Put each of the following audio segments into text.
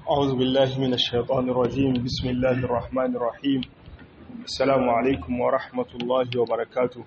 أعوذ بالله من الشيطان الرجيم بسم الله الرحمن الرحيم السلام عليكم ورحمة الله وبركاته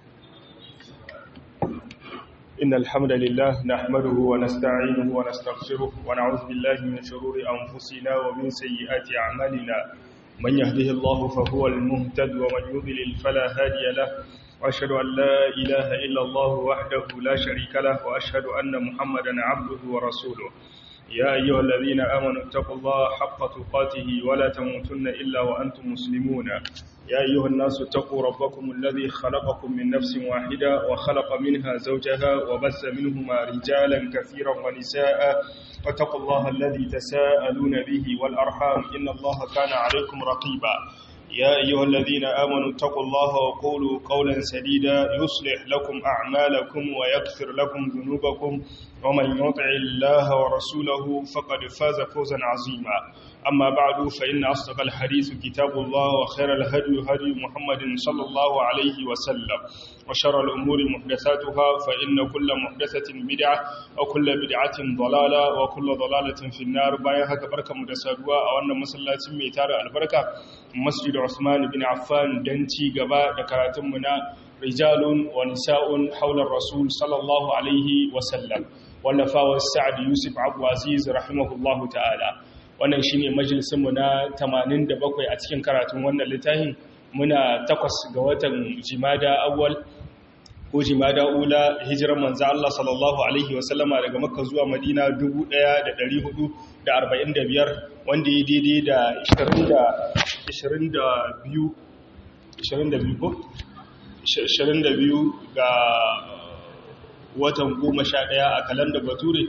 إن الحمد لله نحمده ونستعينه ونستغفره ونعوذ بالله من شرور أنفسنا ومن سيئات أعمالنا من يهده الله فهو المهتد ومن يضلل فلا هادي له وأشهد أن لا إله إلا الله وحده لا شريك له وأشهد أن محمدا عبده ورسوله يا أيها الذين آمنوا اتقوا الله حق تقاته ولا تموتن إلا وأنتم مسلمون يا أيها الناس اتقوا ربكم الذي خلقكم من نفس واحدة وخلق منها زوجها وبث منهما رجالا كثيرا ونساء واتقوا الله الذي تساءلون به والأرحام إن الله كان عليكم رقيبا يا أيها الذين آمنوا اتقوا الله وقولوا قولا سديدا يصلح لكم أعمالكم ويغفر لكم ذنوبكم ومن يطع الله ورسوله فقد فاز فوزا عظيما أما بعد فإن أصدق الحديث كتاب الله وخير الهدي هدي محمد صلى الله عليه وسلم وشر الأمور محدثاتها فإن كل محدثة بدعة وكل بدعة ضلالة وكل ضلالة في النار بايها كبركة مدسادوا أو أن مسلاة ميتار البركة مسجد عثمان بن عفان دنتي قباء دكراتمنا رجال ونساء حول الرسول صلى الله عليه وسلم wallafawar sa'ad yusuf abuwaziz rahimahullahu ta'ala wannan shi ne majalisunmu na 87 a cikin karatun wannan littafin muna takwas ga watan jimada awwal ko jimada ula hijiran manzo Allah sallallahu alaihi wasallama daga makka zuwa madina 1445 wanda ya daidai da 22 22 ko 22 ga watan goma sha ɗaya a kalanda bature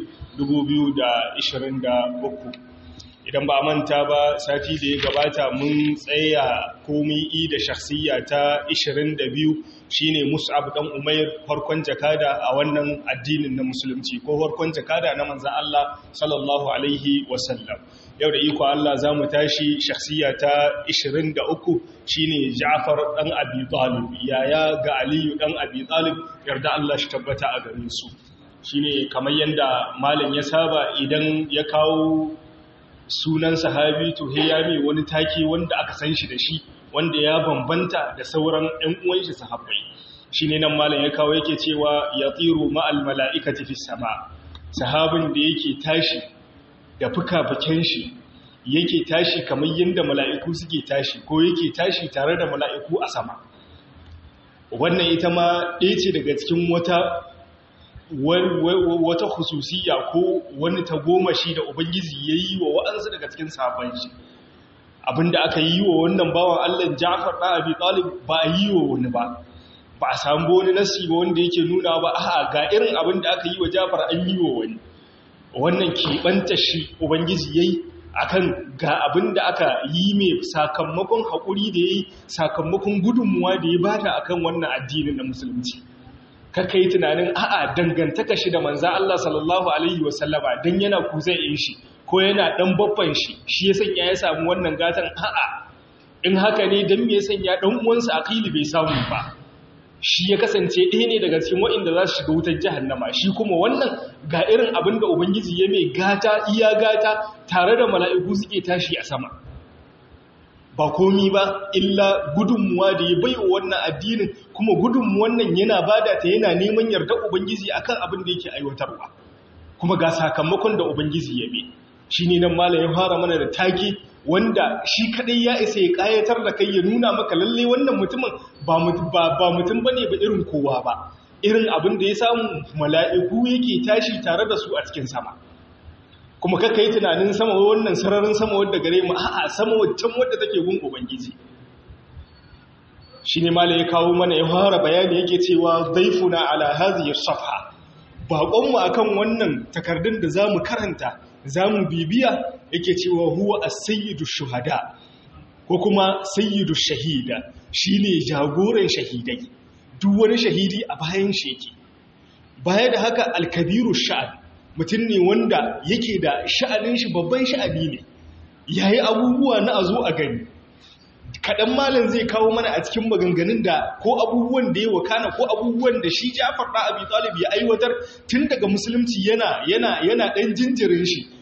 2023 idan ba manta ba sati da ya gabata mun tsaya komi da shakhsiyya ta 22 shine mus'ab dan umair farkon jakada a wannan addinin na musulunci ko farkon jakada na manzan Allah sallallahu alaihi wasallam yau da iko Allah za mu tashi shakhsiyya ta 23 shine Ja'far dan Abi Talib yaya ga Aliyu dan Abi Talib yarda Allah shi tabbata a gare su shine kamar yanda malam ya saba idan ya kawo sunan sahabi to he ya mai wani take wanda aka san shi da shi wanda ya bambanta da sauran ɗan uwan shi sahabbai shine nan malam ya kawo yake cewa yatiru ma'al mala'ikati fis sama sahabin da yake tashi da fuka-fuken shi yake tashi kamar yadda mala'iku suke tashi ko yake tashi tare da mala'iku a sama wannan ita ma ɗaya ce daga cikin wata wata hususiya ko wani tagomashi da ubangiji ya yi wa wa'ansu daga cikin sabon shi abinda aka yi wa wannan bawan allah jafar ɗan abi ɗalib ba a yi wa wani ba ba a samu wani nasi ba wanda yake nuna ba a ga irin abinda aka yi wa jafar an yi wa wani wannan keɓanta shi ubangiji ya yi a kan ga abin da aka yi mai sakamakon haƙuri da ya yi sakamakon gudunmuwa da ya bata a kan wannan addinin na musulunci kaka yi tunanin a'a dangantaka shi da manza Allah sallallahu Alaihi wasallama don yana kuzai in shi ko yana ɗan babban shi shi ya sanya ya samu wannan gatan a'a in haka ne don me ya sanya ɗan uwansa a bai samu ba shi ya kasance ɗaya ne daga cikin waɗanda za su shiga wutar jahannama shi kuma wannan ga irin abin da ubangiji ya mai gata iya gata tare da mala'iku suke tashi a sama ba komi ba illa gudunmuwa da ya bai wa wannan addinin kuma gudunmuwan nan yana bada ta yana neman yarda ubangiji akan abin da yake aiwatarwa kuma ga sakamakon da ubangiji ya bi shi ne nan malam ya fara mana da take wanda shi kadai ya isa ya kayatar da kai ya nuna maka lalle wannan mutumin ba mutum bane ba irin kowa ba irin abin da ya samu mala'iku yake tashi tare da su a cikin sama kuma kaka yi tunanin sama wannan sararin sama wadda gare mu a'a sama waccan wadda take gun ubangiji shi ne malam ya kawo mana ya fara bayani yake cewa zaifuna ala hadhihi safha baƙonmu akan wannan takardun da zamu karanta za mu bibiya yake cewa huwa a sayyidu shuhada ko kuma sayyidu shahida shi ne jagoran shahidai duk wani shahidi a bayan shi yake baya da haka alkabiru sha'ad mutum ne wanda yake da sha'anin shi babban sha'ani ne yayi abubuwa na a zo a gani kaɗan malam zai kawo mana a cikin maganganun da ko abubuwan da ya wakana ko abubuwan da shi Ja'far da Abi Talib ya aiwatar tun daga musulunci yana yana yana dan jinjirin shi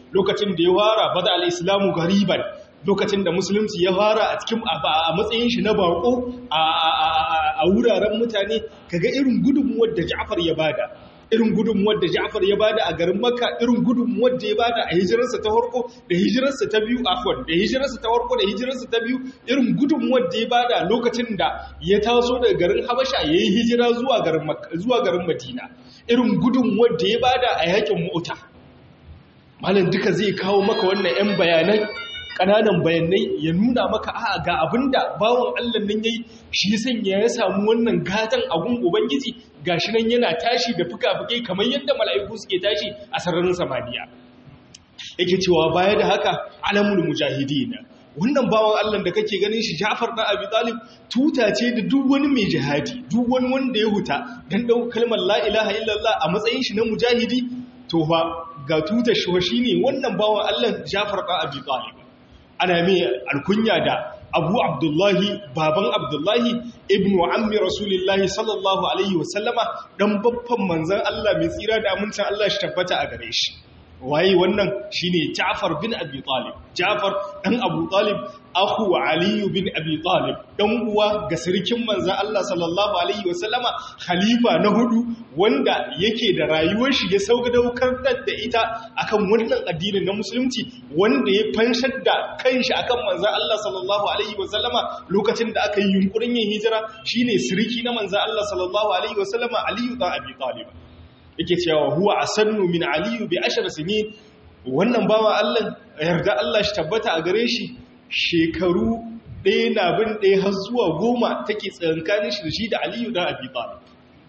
lokacin da ya fara bada al-islamu gariban lokacin da musulunci ya fara a cikin a matsayin shi na bako a wuraren mutane kaga irin gudunmuwar da Ja'far ya bada irin gudunmuwar da Ja'far ya bada a garin Makka irin gudunmuwar da ya bada a hijirarsa ta farko da hijirarsa ta biyu afwan da hijirarsa ta farko da hijirarsa ta biyu irin gudunmuwar da ya bada lokacin da ya taso daga garin Habasha yayi hijira zuwa garin Makka zuwa garin Madina irin gudunmuwar da ya bada a yakin Mu'ta malam duka zai kawo maka wannan 'yan bayanai ƙananan bayanai ya nuna maka a ga abinda bawon Allah nan yayi shi sanya ya samu wannan gatan agun ubangiji gashi nan yana tashi da fuka-fukai kamar yadda mala'iku suke tashi a sararin samaniya yake cewa baya da haka alamul mujahidin wannan bawon Allah da kake ganin shi Ja'far da Abi Talib tuta ce da duk wani mai jihadi duk wani wanda ya huta dan dau kalmar la ilaha illallah a matsayin shi na mujahidi to fa ga tuta shi shine wannan bawon Allah Ja'far da Abi Talib ana mai alkunya da abu abdullahi baban abdullahi ibn ammi rasulullahi sallallahu alaihi wasallama dan babban manzan Allah mai tsira da amincin Allah shi tabbata a gare shi waye wannan shine Ja'far bin Abi Talib Ja'far dan Abu Talib akhu Ali bin Abi Talib dan uwa ga sirkin manzon Allah sallallahu alaihi wasallama khalifa na hudu wanda yake da rayuwar shi ya sauka daukar da ita akan wannan addinin na musulunci wanda ya fanshar da kanshi akan manzon Allah sallallahu alaihi wasallama lokacin da aka yi yunkurin yin hijira shine sirki na manzon Allah sallallahu alaihi wasallama Ali bin Abi Talib yake cewa huwa asannu min aliyu bi ashar sinin wannan bawa Allah yarda Allah shi tabbata a gare shi shekaru ɗaya na bin ɗaya har zuwa goma take tsakankanin shi da shi da aliyu da abi talib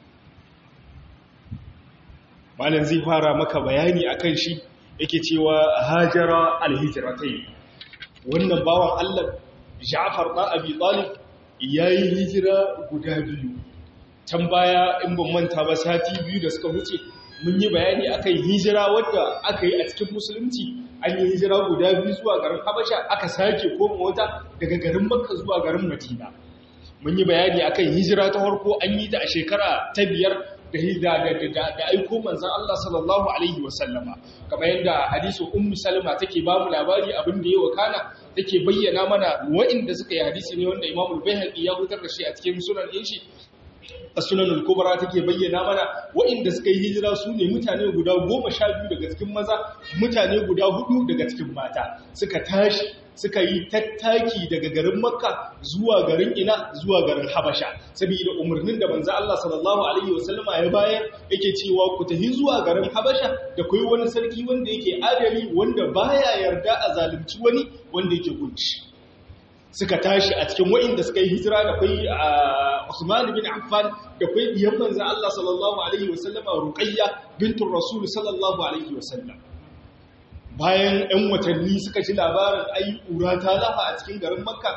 malam zai fara maka bayani akan shi yake cewa hajara alhijratai wannan bawan Allah Ja'far da Abi Talib yayi hijira guda biyu can baya in ban manta ba sati biyu da suka wuce mun yi bayani akan hijira wadda aka yi a cikin musulunci an yi hijira guda biyu zuwa garin habasha aka sake koma wata daga garin makka zuwa garin madina mun yi bayani akan hijira ta farko an yi ta a shekara ta biyar da da aiko manzan Allah sallallahu alaihi wasallama kamar yadda hadisu ummu salma take ba mu labari abin da ya wakana take bayyana mana wa'inda suka yi hadisi ne wanda imamul bayhaqi ya hutar da shi a cikin sunan din shi sunan kubra take bayyana mana waɗanda suka yi hijira su ne mutane guda goma sha biyu daga cikin maza mutane guda hudu daga cikin mata suka tashi suka yi tattaki daga garin makka zuwa garin ina zuwa garin habasha saboda umarnin da manzo Allah sallallahu alaihi wasallama ya bayar yake cewa ku tafi zuwa garin habasha da kai wani sarki wanda yake adali wanda baya yarda a zalunci wani wanda yake gunci suka tashi a cikin wa'inda suka yi hijira da kai Usman bin Affan da kai diyan manzon Allah sallallahu alaihi wasallama Ruqayya bintur Rasul sallallahu alaihi wasallam bayan 'yan watanni suka ji labarin ai ƙura ta lafa a cikin garin Makka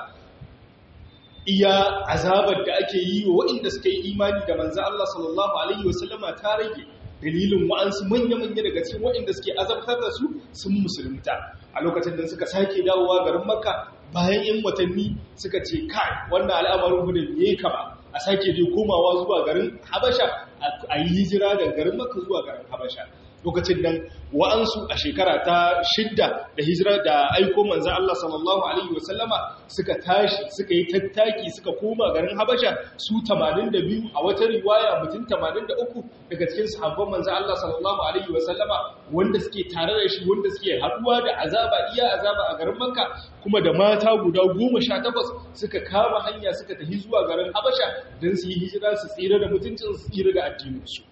iya azabar da ake yi wa waɗanda suka yi imani da manzon Allah sallallahu alaihi wasallama ta rage dalilin wa'ansu manya-manya daga cikin waɗanda suke azabtar da su sun musulunta a lokacin da suka sake dawowa garin Makka bayan 'yan watanni suka ce kai wannan al'amarin gudun ya kama a sake je komawa zuwa garin habasha a yi hijira daga garin maka zuwa garin habasha lokacin nan wa'ansu a shekara ta shidda da hijira da aiko manzan Allah sallallahu Alaihi wasallama suka tashi suka yi tattaki suka koma garin habasha su 82 a wata riwaya mutum 83 daga cikin sahabban manzan Allah sallallahu Alaihi wasallama wanda suke tare da shi wanda suke haduwa da azaba iya azaba a garin makka kuma da mata guda goma sha takwas suka kama hanya suka tafi zuwa garin habasha don su yi hijira su tsira da mutuncin su tsira da addininsu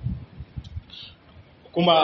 kuma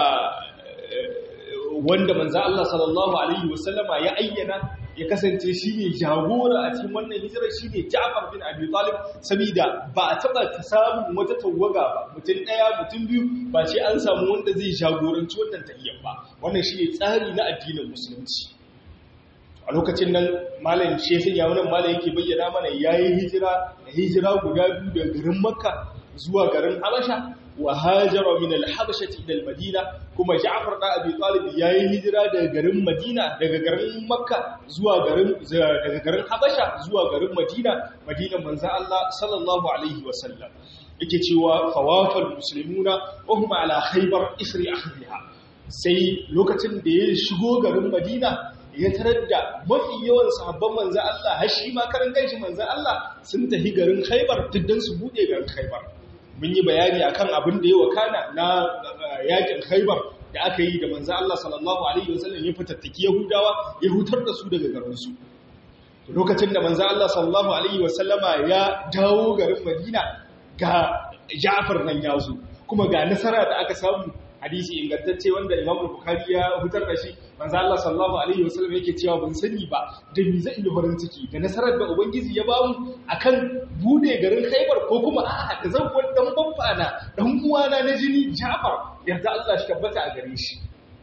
wanda manzo Allah sallallahu alaihi wasallama ya ayyana ya kasance shine jagora a cikin wannan hijirar shine Ja'far bin Abi Talib saboda ba a taba ta samu wata tawaga ba mutum daya mutum biyu ba ce an samu wanda zai jagoranci wannan tahiyyar ba wannan shine tsari na addinin musulunci a lokacin nan malam shehin ya wannan malam yake bayyana mana yayi hijira hijira guda biyu daga garin Makka zuwa garin Habasha wa hajara min al-habashati ila al-madina kuma Ja'far da Abi Talib yayi hijira daga garin Madina daga garin Makka zuwa garin daga garin Habasha zuwa garin Madina Madinan manzon Allah sallallahu alaihi wa sallam yake cewa fawafal muslimuna wa hum ala khaybar isri ahliha sai lokacin da ya shigo garin madina ya tarar da mafi yawan sahabban manzan Allah har shi ma karan ganshi manzan Allah sun tafi garin Khaibar tuddan su bude garin Khaibar mun yi bayani akan abin da ya wakana na yakin Khaibar da aka yi da manzan Allah sallallahu alaihi wasallam ya fitattaki Yahudawa ya hutar da su daga garin su lokacin da manzan Allah sallallahu alaihi wasallama ya dawo garin Madina ga Ja'far nan ya zo kuma ga nasara da aka samu hadisi ingantacce wanda Imam Bukhari ya hutar da shi manzo Allah sallallahu alaihi wasallam yake cewa ban sani ba da ni zai yi farin ciki da nasarar da ubangiji ya bamu akan bude garin Khaibar ko kuma a'a da zan wani dan babbana dan uwana na jini Ja'far yarda Allah shi tabbata a gare shi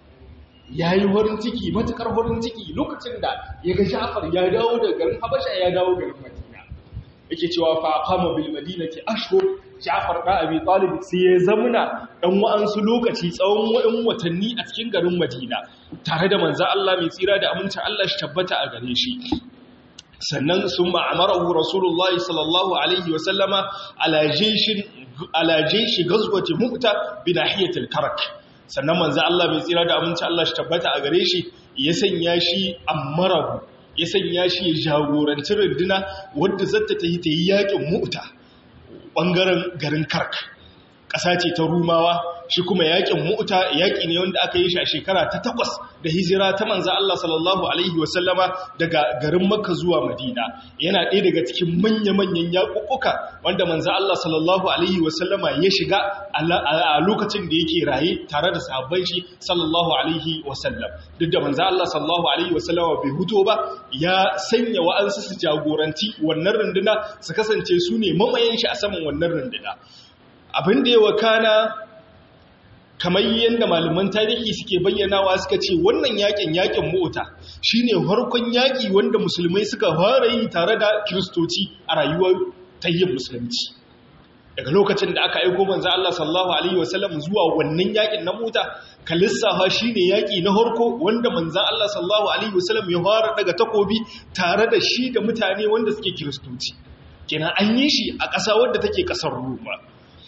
yayi farin ciki matukar farin ciki lokacin da ya ga Ja'far ya dawo daga garin Habasha ya dawo garin Madina yake cewa fa qama bil madinati ashhur Ja'far da Abi Talib sai ya zamuna dan wa'ansu lokaci tsawon wa'in watanni a cikin garin Madina tare da manzo Allah mai tsira da amincin Allah shi tabbata a gare shi sannan sun ma'amarahu Rasulullahi sallallahu alaihi wa sallama ala jayshin ala jayshi ghazwati Mu'ta bi nahiyatil Karak sannan manzo Allah mai tsira da amincin Allah shi tabbata a gare shi ya sanya shi amarahu ya sanya shi ya jagoranci runduna wadda zata ta yi ta yi yakin Mu'ta ɓangaren garin kark ƙasa ce ta rumawa shi kuma yaƙin mu'uta yaƙi ne wanda aka yi shi a shekara ta takwas da hijira ta manza Allah sallallahu Alaihi wasallama daga garin makka zuwa madina yana ɗaya daga cikin manya-manyan yaƙuƙuka wanda manza Allah sallallahu Alaihi wasallama ya shiga a lokacin da yake raye tare da sahabban shi sallallahu Alaihi wasallam duk da manza Allah sallallahu Alaihi wasallama bai huto ba ya sanya wa'ansu su jagoranci wannan runduna su kasance su ne mamayen shi a saman wannan runduna abin da ya wakana kamar yadda malaman tarihi suke bayyanawa suka ce wannan yakin yakin mota shine harkon yaki wanda musulmai suka fara yi tare da kiristoci a rayuwar tayyib musulunci daga lokacin da aka aiko manzo Allah sallallahu alaihi wasallam zuwa wannan yakin na mota kalissafa shine yaki na harko wanda manzo Allah sallallahu alaihi wasallam ya fara daga takobi tare da shi da mutane wanda suke kiristoci kenan an yi shi a ƙasa wadda take ƙasar Roma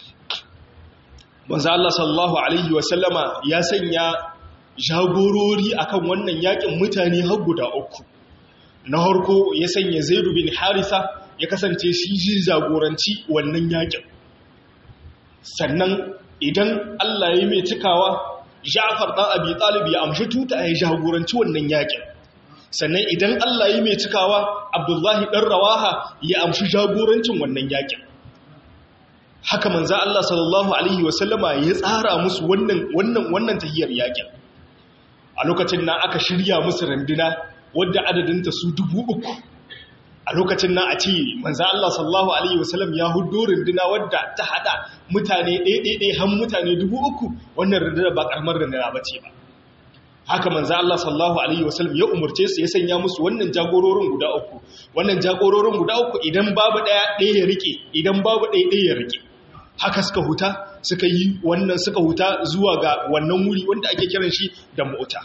manzo Allah sallallahu alaihi wasallama ya sanya jagorori akan wannan yakin mutane har guda uku na harko ya sanya Zaid bin Harisa ya kasance shi ji jagoranci wannan yakin sannan idan Allah ya mai cikawa Ja'far dan Abi Talib ya amshi tuta ya jagoranci wannan yakin sannan idan Allah ya mai cikawa Abdullahi dan Rawaha ya amshi jagorancin wannan yakin haka manzo Allah sallallahu alaihi wasallama ya tsara musu wannan wannan wannan tahiyar yakin a lokacin nan aka shirya musu randuna wadda adadinta su dubu uku a lokacin nan a ce manzo Allah sallallahu alaihi wasallam ya hudo randuna wadda ta hada mutane ɗaiɗaiɗai har mutane dubu uku wannan randuna ba karamar randuna ba ce ba haka manzo Allah sallallahu alaihi wasallam ya umurce su ya sanya musu wannan jagororin guda uku wannan jagororin guda uku idan babu daya ɗaya ya rike idan babu ɗaya ɗaya ya rike haka suka huta suka yi wannan suka huta zuwa ga wannan wuri wanda ake kiran shi da mota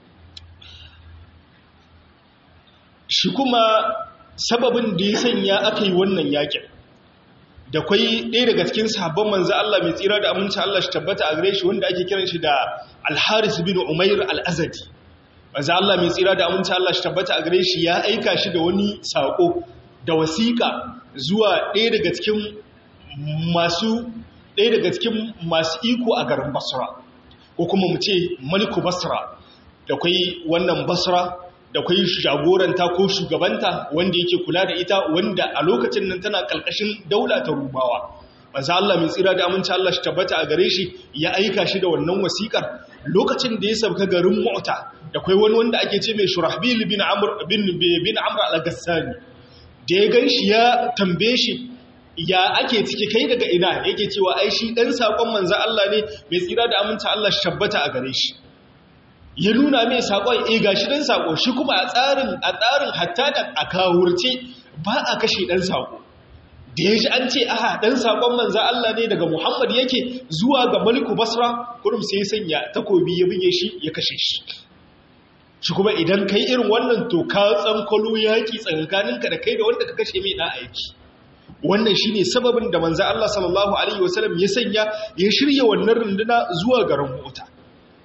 shi kuma sababin da ya sanya aka yi wannan yakin da kwai ɗaya daga cikin sahabban manzo Allah mai tsira da aminci Allah shi tabbata a gare shi wanda ake kiran shi da Al-Haris bin Umair Al-Azadi manzo Allah mai tsira da aminci Allah shi tabbata a gare shi ya aika shi da wani sako da wasiƙa zuwa ɗaya daga cikin masu ɗaya daga cikin masu iko a garin Basra ko kuma mu ce Maliku Basra da kwai wannan Basra da kwai jagoranta ko shugabanta wanda yake kula da ita wanda a lokacin nan tana kalkashin daula ta rubawa manzo Allah mai tsira da aminci Allah shi tabbata a gare shi ya aika shi da wannan wasikar lokacin da ya sauka garin Mu'ta da kwai wani wanda ake ce mai Shurahbil bin Amr bin bin Amr al-Ghassani da ya ganshi ya tambaye shi ya ake ciki kai daga ina yake cewa ai shi dan sakon manzo Allah ne mai tsira da aminci Allah shi tabbata a gare shi ya nuna mai sakon eh gashi dan sako shi kuma a tsarin a tsarin hatta da a kawurce ba a kashe dan sako da ya ji an ce aha dan sakon manzo Allah ne daga Muhammad yake zuwa ga Maliku Basra kurum sai ya sanya takobi ya buge shi ya kashe shi shi kuma idan kai irin wannan to ka tsankalo yaki tsakaninka da kai da wanda ka kashe mai da aiki wannan shine sababin da manzo Allah sallallahu alaihi wasallam ya sanya ya shirya wannan runduna zuwa garin Mota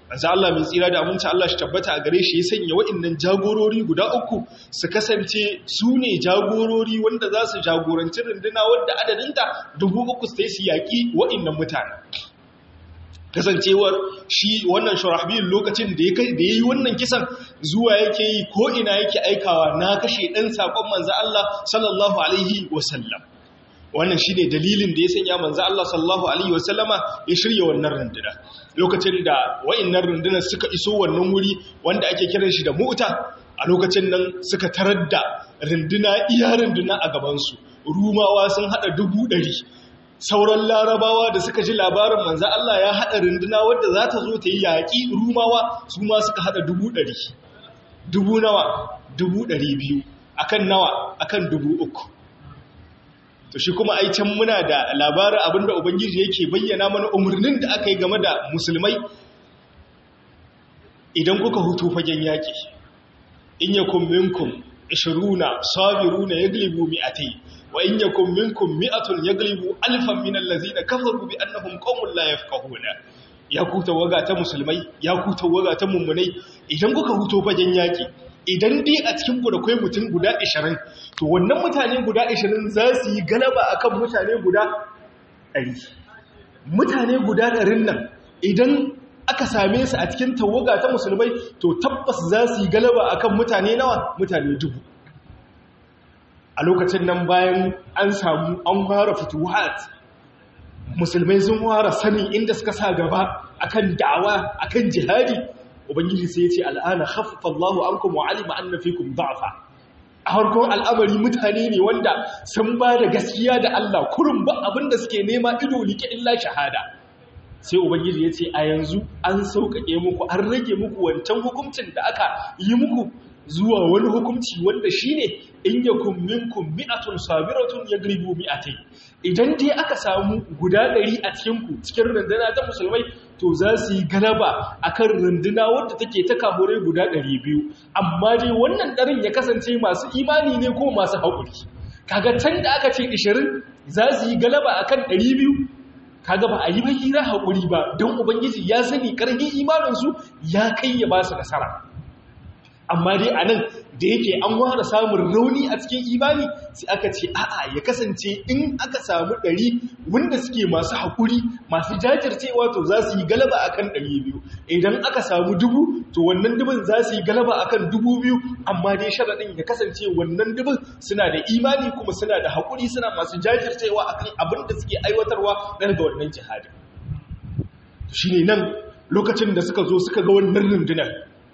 manzo Allah mai tsira da aminci Allah shi tabbata a gare shi ya sanya wa'annan jagorori guda uku su kasance su ne jagorori wanda za su jagoranci runduna wadda adadinta dubu uku su su yaƙi wa'annan mutane kasancewar shi wannan shurahbil lokacin da ya yi wannan kisan zuwa yake yi ko ina yake aikawa na kashe ɗan saƙon manzo Allah sallallahu alaihi wasallam wannan shi ne dalilin da ya sanya manzo Allah sallallahu alaihi wasallama ya shirya wannan runduna lokacin da wa'annan rundunar suka iso wannan wuri wanda ake kiran shi da mu'ta a lokacin nan suka tarar da runduna iya runduna a gabansu rumawa sun hada dubu ɗari sauran larabawa da suka ji labarin manzo Allah ya hada runduna wadda za ta zo ta yi yaƙi rumawa su ma suka hada dubu ɗari dubu nawa dubu ɗari biyu akan nawa akan dubu uku to shi kuma ai can muna da labarin abinda ubangiji yake bayyana mana umarnin da aka yi game da musulmai idan kuka hutu fagen yaƙi in yakum minkum 20 sabiruna yaglibu mi'atay wa in yakum minkum mi'atun yaglibu alfan min allazina kafaru bi annahum qaumun la yafqahuna ya ku tawaga ta musulmai ya ku tawaga ta mummunai idan kuka huto fagen yaƙi idan dai a cikin ku da kai mutum guda 20 to wannan mutane guda 20 za su yi galaba akan mutane guda 100 mutane guda 100 nan idan aka same su a cikin tawaga ta musulmai to tabbas za su yi galaba akan mutane nawa mutane dubu a lokacin nan bayan an samu an fara fituhat musulmai sun fara sanin inda suka sa gaba akan da'awa akan jihadi ubangiji sai ya ce al'ana khaffafa Allahu ankum wa alima anna fikum da'fa a harkon al'amari mutane ne wanda sun ba da gaskiya da Allah kurun ba abinda suke nema ido like illa shahada sai ubangiji ya ce a yanzu an sauƙaƙe muku an rage muku wancan hukuncin da aka yi muku zuwa wani hukunci wanda shine in yakum minkum mi'atun sabiratun yagribu mi'atay idan dai aka samu guda ɗari a cikin ku cikin runduna ta musulmai to za su yi galaba akan runduna wadda take ta kamurai guda ɗari biyu amma dai wannan ɗarin ya kasance masu imani ne ko masu haƙuri kaga can da aka ce 20 za su yi galaba akan ɗari biyu kaga ba a yi hira haƙuri ba don ubangiji ya sani ƙarfin imaninsu ya kai ya ba su nasara amma dai a nan da yake an ware samun rauni a cikin imani sai aka ce a'a ya kasance in aka samu ɗari wanda suke masu haƙuri masu jajircewa to za su yi galaba akan ɗari biyu idan aka samu dubu to wannan dubin za su yi galaba akan dubu biyu amma dai sharaɗin ya kasance wannan dubin suna da imani kuma suna da haƙuri suna masu jajircewa akan abin da suke aiwatarwa daga wannan jihadin shi ne nan lokacin da suka zo suka ga wannan rundunar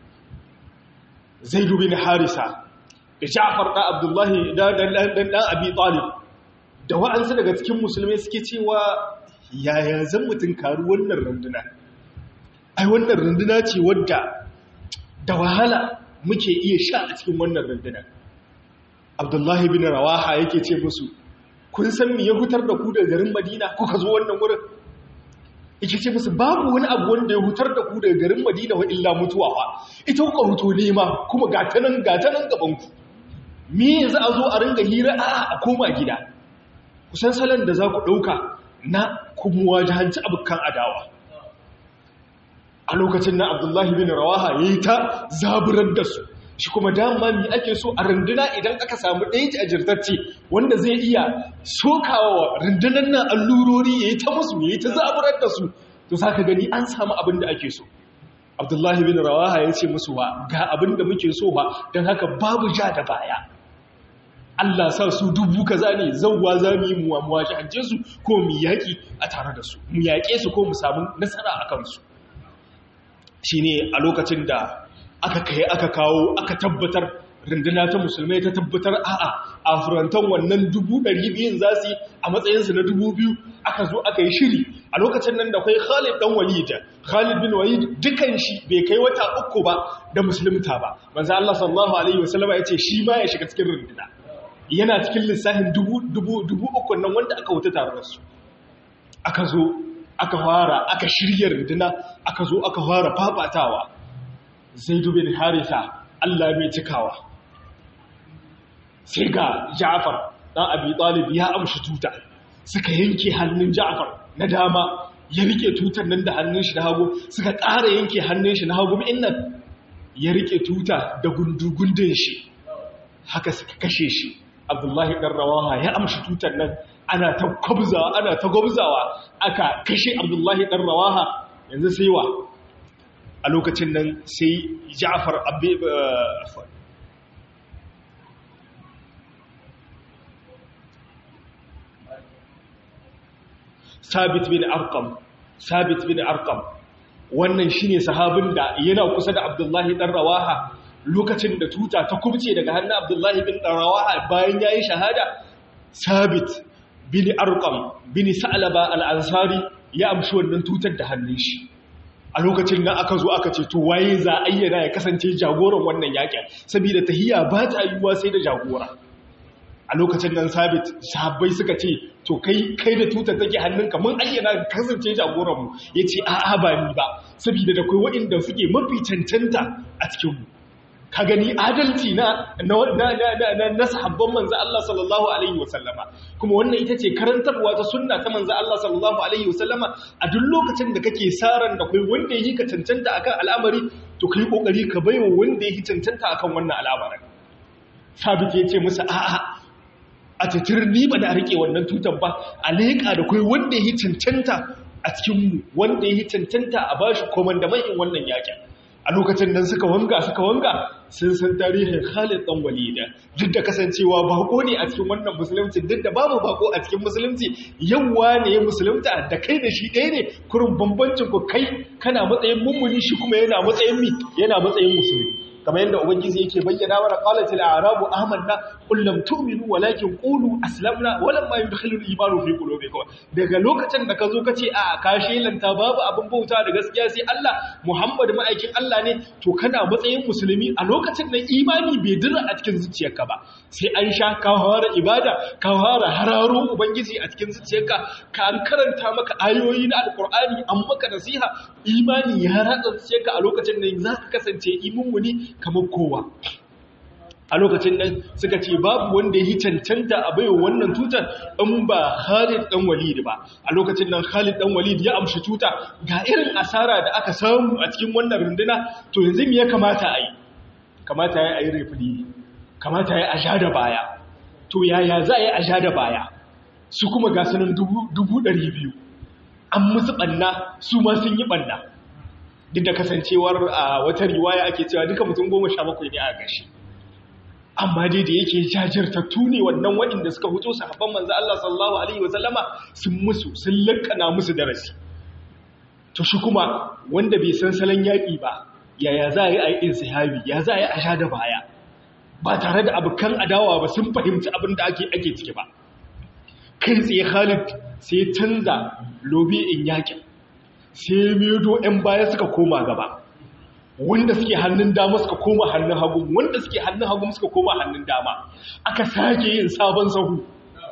zaidu bin harisa da ja'far da abdullahi da dan abi talib da wa'ansu daga cikin musulmai suke cewa yaya zan mutun karu wannan runduna ai wannan runduna ce wadda da wahala muke iya sha a cikin wannan runduna abdullahi bin rawaha yake ce musu kun san me ya hutar da ku daga garin madina kuka zo wannan wurin yake ce musu babu wani abu wanda ya hutar da ku daga garin Madina wa illa mutuwa ba ita kuka huto nema kuma gatanan gatanan gaban ku me yanzu a zo a ringa hira a a koma gida kusan salon da za ku dauka na kuma wajahanci abukan adawa a lokacin na Abdullahi bin Rawaha yayi ta zaburar da su shi kuma dama mi ake so a runduna idan aka samu ɗaya a jirtacce wanda zai iya sokawa rundunan nan allurori ya yi ta musu ya yi ta zaburar da su to za ka gani an samu abin da ake so abdullahi bin rawaha ya ce musu ba ga abin da muke so ba don haka babu ja da baya Allah sa su dubu kaza ne zauwa za mu yi muwa shahance su ko mu yaƙi a tare da su mu yaƙe su ko mu samu nasara a kansu shi ne a lokacin da aka kai aka kawo aka tabbatar runduna ta musulmai ta tabbatar a'a a furantan wannan dubu ɗari biyun za su yi a matsayinsu na dubu biyu aka zo aka yi shiri a lokacin nan da kwai khalid ɗan walid khalid bin walid dukan shi bai kai wata uku ba da musulunta ba manzo Allah sallallahu alaihi wasallama ya ce shi ma ya shiga cikin runduna yana cikin lissafin dubu dubu dubu uku nan wanda aka wuta tare da su aka zo aka fara aka shirya runduna aka zo aka fara fafatawa zaidu bin haritha Allah mai cikawa sai ga Ja'far dan Abi Talib ya amshi tuta suka yanke hannun Ja'far na dama ya rike tutar nan da hannun shi na hagu suka ƙara yanke hannun shi na hagu nan ya rike tuta da gundugundun shi haka suka kashe shi abdullahi ɗan rawaha ya amshi tutar nan ana ta kwabzawa ana ta gwabzawa aka kashe abdullahi ɗan rawaha yanzu sai wa a lokacin nan sai ja'far abin sabit bin arkam sabit bin arkam wannan shine sahabin da yana kusa da abdullahi dan rawaha lokacin da tuta ta kubce daga hannun abdullahi bin dan rawaha bayan yayi shahada sabit bin arkam bin sa'laba al-ansari ya amshi wannan tutar da hannun shi a lokacin nan aka zo aka ce to waye za ayyana ya kasance jagoran wannan yakin saboda tahiyya ba ta yiwuwa sai da jagora a lokacin nan sabit sahabbai suka ce to kai kai da tutar take hannunka mun ayyana kasance jagoran mu yace a'a ba ni ba saboda da kai waɗanda suke mafi cancanta a cikin mu ka gani adalci na na na na sahabban manzo Allah sallallahu alaihi wasallama kuma wannan ita ce karantarwa ta sunna ta manzo Allah sallallahu alaihi wasallama a duk lokacin da kake saran da kai wanda yake ka cancanta akan al'amari to kai kokari ka baiwa wanda yake cancanta akan wannan al'amarin sabit yace musu a'a a titir ni ba da rike wannan tutan ba a leƙa da kai wanda ya cancanta a cikinmu wanda ya cancanta a bashi komandaman wannan yakin a lokacin nan suka wanga suka wanga sun san tarihin Khalid dan Walida duk da kasancewa bako ne a cikin wannan musulunci duk da babu bako a cikin musulunci yawa ne musulunta da kai da shi ɗaya ne kurin bambancin ku kai kana matsayin mummuni shi kuma yana matsayin mi yana matsayin musulmi kamar yadda ubangiji yake bayyana wa qalatil a'rabu amanna qul lam tu'minu walakin qulu aslamna walamma yudkhilul imanu fi qulubikum daga lokacin da kazo kace a ka shelanta babu abin bauta da gaskiya sai Allah Muhammad ma'aikin Allah ne to kana matsayin musulmi a lokacin nan imani bai dira a cikin zuciyarka ba sai an sha ka fara ibada ka fara hararo ubangiji a cikin zuciyarka ka an karanta maka ayoyi na alqur'ani an maka nasiha imani ya ratsa zuciyarka a lokacin nan za ka kasance imuni kamar kowa a lokacin nan suka ce babu wanda ya yi cancanta a baiwa wannan tutar in ba Khalid dan Walid ba a lokacin nan Khalid dan Walid ya amshi tuta ga irin asara da aka samu a cikin wannan runduna to yanzu me ya kamata a yi kamata ya yi refili kamata ya aja da baya to yaya za a yi aja da baya su kuma ga sanin dubu ɗari biyu an musu ɓanna su ma sun yi ɓanna duk da kasancewar a wata riwaya ake cewa duka mutum goma sha bakwai ne a gashi amma dai da yake jajirtattu ne wannan waɗanda suka fito sahabban manzo Allah sallallahu alaihi wasallama sun musu sun lankana musu darasi to shi kuma wanda bai san salon yaƙi ba yaya za a yi a yi insihabi ya za a yi a sha da baya ba tare da abokan adawa ba sun fahimci abin da ake ake ciki ba kai tsaye Khalid sai canza lobe in yaƙin sai medo 'yan baya suka koma gaba wanda suke hannun dama suka koma hannun hagu wanda suke hannun hagu suka koma hannun dama aka sake yin sabon sahu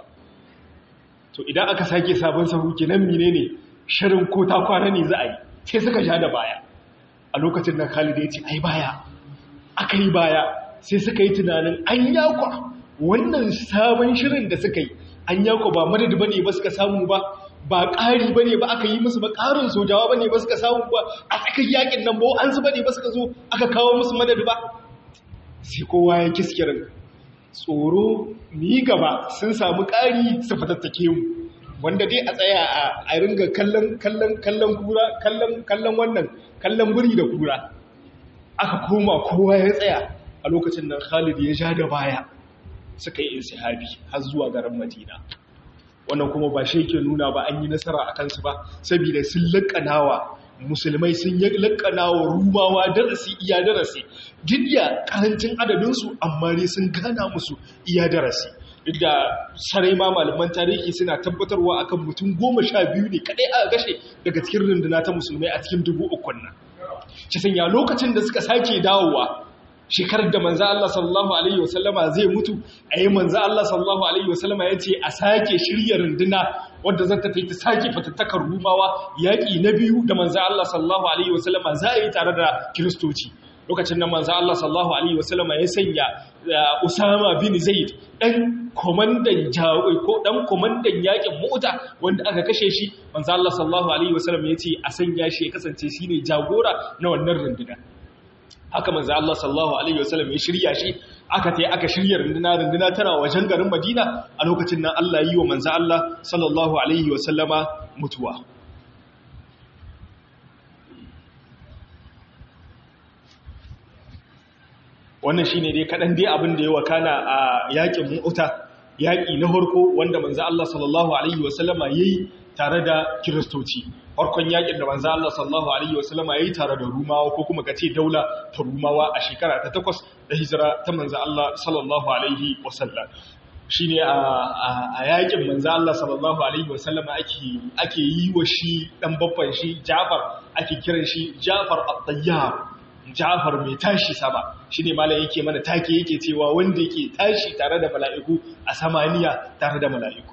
to idan aka sake sabon sahu kenan menene shirin ko ta kwana ne za a yi sai suka ja da baya a lokacin da Khalid ya ce ai baya aka yi baya sai suka yi tunanin an yakwa wannan sabon shirin da suka yi an yakwa ba madadi bane ba suka samu ba ba ƙari ba ne ba aka yi musu ba ƙarin sojawa ba ne ba suka samu ba a tsakar yakin nan ba an su ba ne ba suka zo aka kawo musu madadi ba sai kowa ya kiskirin tsoro ni gaba sun samu ƙari su fatattake mu wanda dai a tsaya a ringa kallon kallon kallon kura kallon kallon wannan kallon buri da kura aka koma kowa ya tsaya a lokacin nan Khalid ya ja da baya suka yi insihabi har zuwa garin Madina wannan kuma ba shi ke nuna ba an yi nasara a kansu ba saboda sun laƙanawa musulmai sun yi laƙanawa rumawa darasi iya darasi duk da ƙarancin adadinsu amma ne sun gana musu iya darasi duk da sarai ma malaman tarihi suna tabbatarwa akan mutum goma sha biyu ne kaɗai aka gashe daga cikin runduna ta musulmai a cikin dubu ukun nan ci sanya lokacin da suka sake dawowa shekarar da manza Allah sallallahu Alaihi wasallama zai mutu a yi manza Allah sallallahu Alaihi wasallama ya ce a sake shirya runduna wadda zan ta ta sake fatattakar rumawa yaƙi na biyu da manza Allah sallallahu Alaihi wasallama za a yi tare da kiristoci lokacin nan manzo Allah sallallahu alaihi wasallama ya sanya Usama bin Zaid dan komandan jawi ko dan komandan yakin Mu'ta wanda aka kashe shi manzo Allah sallallahu alaihi wasallam ya ce a sanya shi ya kasance shine jagora na wannan runduna haka manzo Allah sallallahu alaihi wasallam ya shirya shi aka tai aka shirya runduna runduna tana wajen garin Madina a lokacin nan Allah yi wa manzo Allah sallallahu alaihi wasallama mutuwa wannan shine dai kadan dai abin da ya wakana a yakin Mu'ta yaki na farko wanda manzo Allah sallallahu alaihi wasallama yayi tare da kiristoci farkon yakin da manzo Allah sallallahu alaihi wasallama yayi tare da rumawa ko kuma kace daula ta rumawa a shekara ta 8 da hijira ta manzo Allah sallallahu alaihi wasallam shine a yakin manzo Allah sallallahu alaihi wasallama ake ake yi wa shi dan babban shi Jafar ake kiran shi Jafar at-Tayyar Jafar mai tashi sama shine malam yake mana take yake cewa wanda yake tashi tare da mala'iku a samaniya tare da mala'iku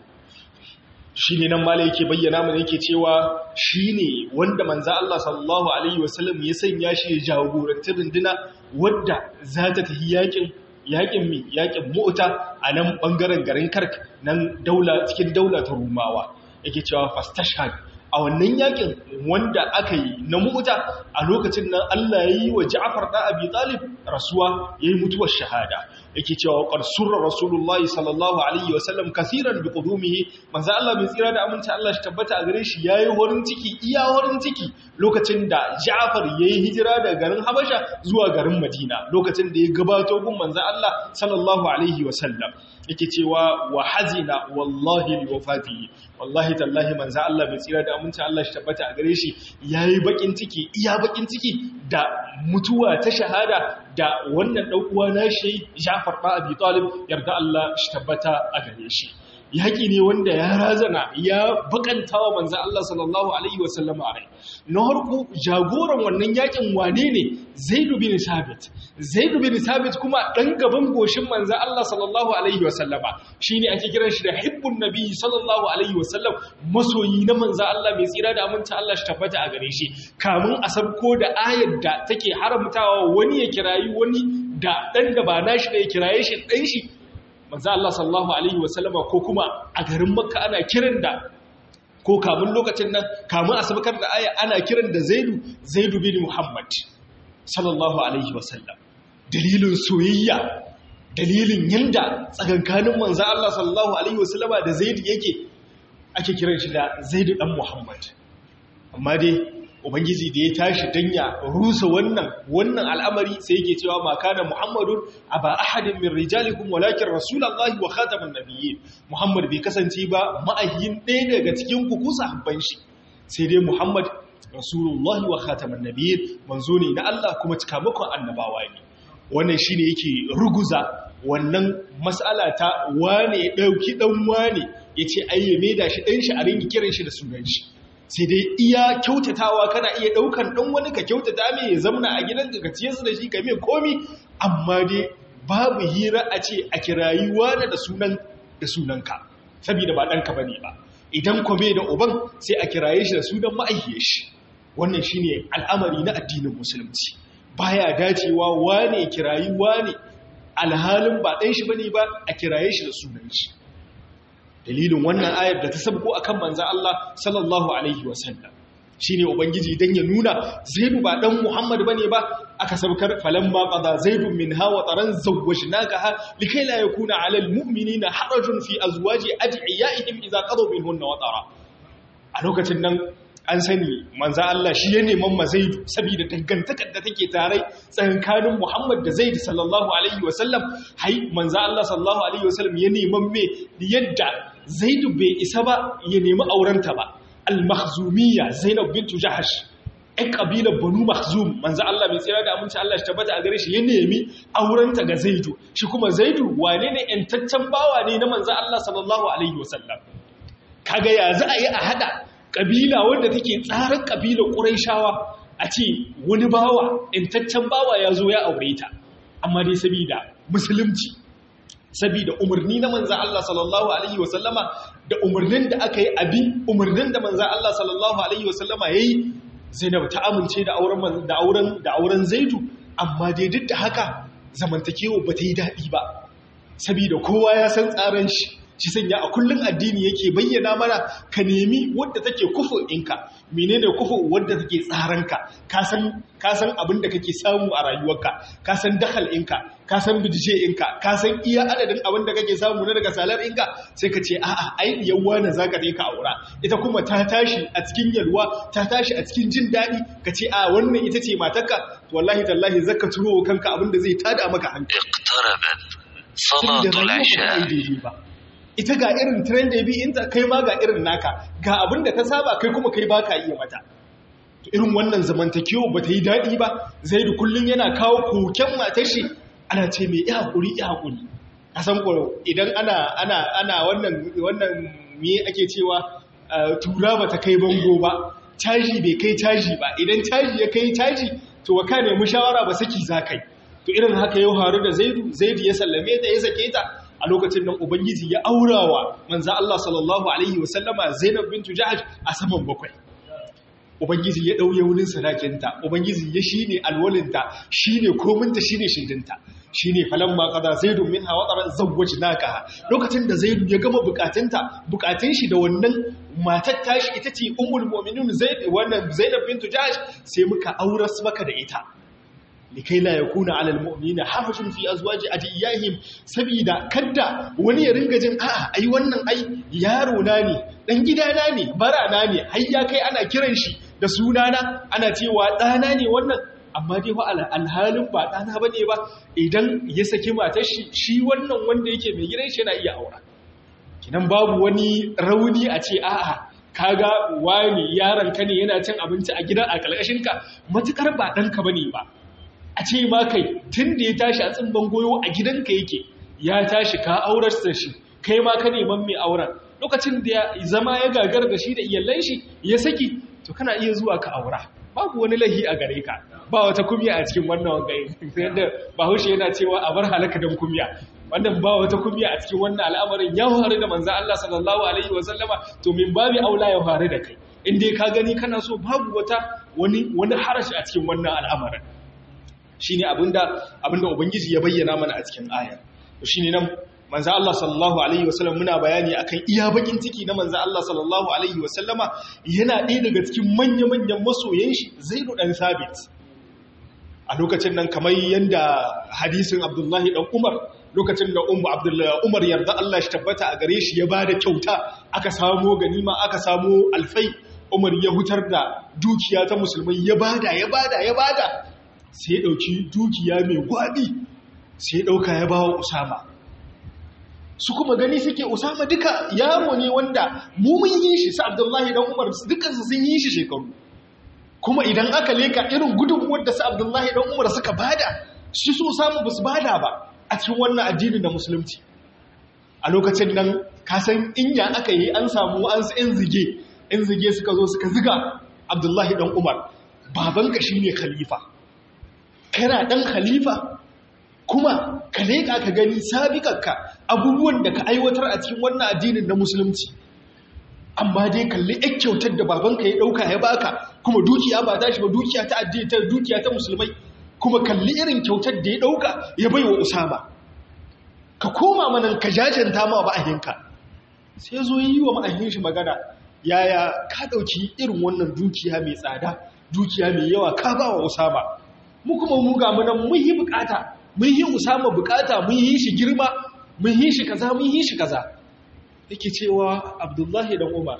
shi ne nan mala yake bayyana mana yake cewa shi ne wanda manza Allah sallallahu Alaihi wasallam ya sanya shi ya jagoranci runduna wadda za ta tafi yakin yakin mi yakin mota a nan bangaren garin kark nan daula cikin daula ta rumawa yake cewa fastashhad a wannan yakin wanda aka yi na mota a lokacin nan Allah ya yi wa Ja'far da Abi Talib rasuwa yayi mutuwar shahada yake cewa qarsurra Rasulullah sallallahu alaihi wasallam kaseeran bi qudumihi manzo Allah bai tsira da aminci Allah shi tabbata a gare shi yayi horin ciki iya horin ciki lokacin da Ja'far yayi hijira daga garin Habasha zuwa garin Madina lokacin da ya gabato gun manzo Allah sallallahu alaihi wasallam yake cewa wa hazina wallahi li wafatihi wallahi tallahi manzo Allah bai tsira da aminci Allah shi tabbata a gare shi yayi bakin ciki iya bakin ciki da mutuwa ta shahada da wannan dan uwa nashi Ja'far ba Abi Talib yarda Allah shi tabbata a gare shi yaki ne wanda ya razana ya bakantawa manzo Allah sallallahu alaihi wasallam a rai na harku jagoran wannan yakin wane ne Zaid bin Sabit Zaid bin Sabit kuma dan gaban goshin manzo Allah sallallahu alaihi wasallama shine ake kiran shi da hibbun nabi sallallahu alaihi wasallam masoyi na manzo Allah mai tsira da aminta Allah shi tabbata a gare shi kamun a sabko da ayar da take haramtawa wani ya kirayi wani da dan da ba nashi da ya kiraye shi dan shi manzo Allah sallallahu alaihi wasallama ko kuma a garin Makka ana kiran da ko kamun lokacin nan kamun asabakar da aya ana kiran da Zaidu Zaidu bin Muhammad sallallahu alaihi wasallam dalilin soyayya dalilin yanda tsakankanin manzo Allah sallallahu alaihi wasallama da Zaidu yake ake kiran shi da Zaidu dan Muhammad amma dai ubangiji da ya tashi dan ya rusa wannan wannan al'amari sai yake cewa ma kana muhammadun aba ahadin min rijalikum walakin rasulullahi wa khataman nabiyyin muhammad bai kasance ba ma'ayyin ɗaya daga cikin ku kusa habban shi sai dai muhammad rasulullahi wa khataman nabiyyin manzo ne na Allah kuma cikamakon annabawa ne wannan shine yake ruguza wannan mas'ala ta wane ya dauki dan wane yace ayyame da shi dan shi a ringi kiran shi da sunan shi sai dai iya kyautatawa kana iya daukan dan wani ka kyautata mai ya zamna a gidan ka ciye su da shi ka mai komi amma dai babu hira a ce a kirayi wani da sunan da sunanka saboda ba danka bane ba idan kome da uban sai a kiraye shi da sunan ma'aihiyar shi wannan shine al'amari na addinin musulunci baya dacewa wane kirayi wane alhalin ba dan shi bane ba a kiraye shi da sunan shi dalilin wannan ayar da ta sabko akan manzo Allah sallallahu alaihi wasallam shine ubangiji dan ya nuna zaidu ba dan muhammad bane ba aka sabkar falamma qada zaidun minha wa taran zawwajnakaha likai la yakuna ala almu'minina harajun fi azwaji adiyaihim idza qadu minhunna wa tara a lokacin nan an sani manzo Allah shi ya neman mazaidu saboda dangantakar da take tare tsakanin Muhammad da Zaid sallallahu alaihi wasallam hai manzo Allah sallallahu alaihi wasallam ya neman me yadda Zaid bai isa ba ya nemi aurenta ba al-makhzumiyya Zainab bint Jahash ai kabilar Banu Makhzum manzo Allah bai tsira da aminci Allah shi tabbata a gare shi ya nemi aurenta ga Zaidu shi kuma Zaidu wane ne entaccen bawa ne na manzo Allah sallallahu alaihi wasallam kaga ya za a yi a hada ƙabila wanda take tsarin ƙabilar ƙuraishawa a ce wani bawa intaccen bawa ya zo ya aure ta amma dai sabida musulunci sabida umarni na manza Allah sallallahu alaihi wasallama da umarnin da aka yi abi umarnin da manza Allah sallallahu alaihi wasallama yayi Zainab ta amince da auren da auren da auren Zaidu amma dai duk da haka zamantakewa ba ta yi daɗi ba saboda kowa ya san tsaran shi shi sanya a kullum addini yake bayyana mana ka nemi wadda take kufu ɗinka menene kufu wadda take tsaranka ka san abin da kake samu a rayuwarka ka san dakal ɗinka ka san bidije ɗinka ka san iya adadin abin da kake samu na daga salar ɗinka sai ka ce a'a ai yawwa na za ka ka aura ita kuma ta tashi a cikin yalwa ta tashi a cikin jin daɗi ka ce a wannan ita ce matarka wallahi tallahi zaka turo kanka abin da zai tada maka hankali salatul isha ita ga irin trend da bi inta kai ma ga irin naka ga abin da ka saba kai kuma kai baka iya mata irin wannan zamantakewa ba ta yi daɗi ba zai da kullum yana kawo koken matar shi ana ce mai iya haƙuri iya haƙuri a san ko idan ana ana ana wannan wannan me ake cewa tura ba ta kai bango ba caji bai kai caji ba idan caji ya kai caji to wa ka nemi shawara ba saki za kai to irin haka yau haru da zaidu zaidu ya sallame ta ya sake ta a lokacin nan ubangiji ya aurawa manzo Allah sallallahu alaihi wasallama Zainab bintu Jahsh a saman bakwai ubangiji ya dauye wurin sadakinta ubangiji ya shine alwalinta shine kominta shine shindinta shine falamma qada zaidu minha wa tara zawwajnaka lokacin da zaidu ya gama bukatunta bukatun shi da wannan matar tashi ita ce ummul mu'minin zaid wannan Zainab bintu Jahsh sai muka auras maka da ita likai la yakuna alal mu'minina hafajun fi azwaji adiyahim sabida kadda wani ya ringa jin a'a ai wannan ai yaro na ne dan gidana ne barana ne har ya kai ana kiran shi da sunana ana cewa dana ne wannan amma dai fa alhalin ba dana bane ba idan ya saki matar shi shi wannan wanda yake mai gidan shi yana iya aura kinan babu wani rauni a ce a'a kaga wani yaron ka ne yana cin abinci a gidan a kalkashin ka matukar ba danka bane ba a ce ma kai tun da ya tashi a tsimban goyo a gidanka yake ya tashi ka aurar da shi kai ma ka neman mai auren lokacin da ya zama ya gagar da shi da iyalan shi ya saki to kana iya zuwa ka aura babu wani lahi a gare ka ba wata kumya a cikin wannan wangai yadda bahaushe yana cewa a bar halaka don kumya wannan ba wata kumya a cikin wannan al'amarin ya faru da manzan Allah sallallahu alaihi wa sallama to min babi aula ya faru da kai in dai ka gani kana so babu wata wani wani harashi a cikin wannan al'amarin shine abinda abinda ubangiji ya bayyana mana a cikin ayar to shine nan manzo Allah sallallahu alaihi wasallam muna bayani akan iya bakin ciki na manzo Allah sallallahu alaihi wasallama yana ɗaya daga cikin manya-manyan masoyan shi Zaid dan Sabit a lokacin nan kamar yanda hadisin Abdullahi dan Umar lokacin da Ummu Abdullahi Umar yarda Allah shi tabbata a gare shi ya bada kyauta aka samu ganima aka samu alfai Umar ya hutar da dukiya ta musulmai ya bada ya bada ya bada sai ya ɗauki dukiya mai gwaɗi sai ya ɗauka ya ba wa usama su kuma gani suke usama duka yaro ne wanda mu mun yi shi sa abdullahi dan umar dukansu sun yi shi shekaru kuma idan aka leka irin gudunmuwar da sa abdullahi dan umar suka bada shi su usama ba su bada ba a cikin wannan addinin da musulunci a lokacin nan kasan inya aka yi an samu an yan zige yan zige suka zo suka ziga abdullahi dan umar babanka shine khalifa kana ɗan khalifa kuma ka leƙa ka gani sabiƙarka abubuwan da ka aiwatar a cikin wannan addinin na musulunci amma dai kalli ɗan kyautar da babanka ya ɗauka ya baka kuma dukiya ba ta shi ba dukiya ta addini ta dukiya ta musulmai kuma kalli irin kyautar da ya ɗauka ya bai wa usama ka koma manan ka jajanta ma ma'ahinka sai zo yi wa ma'ahin shi magana yaya ka ɗauki irin wannan dukiya mai tsada dukiya mai yawa ka ba wa usama mu kuma mu ga munan mun yi bukata mun yi usama bukata mun yi shi girma mun yi shi kaza mun yi shi kaza yake cewa abdullahi dan umar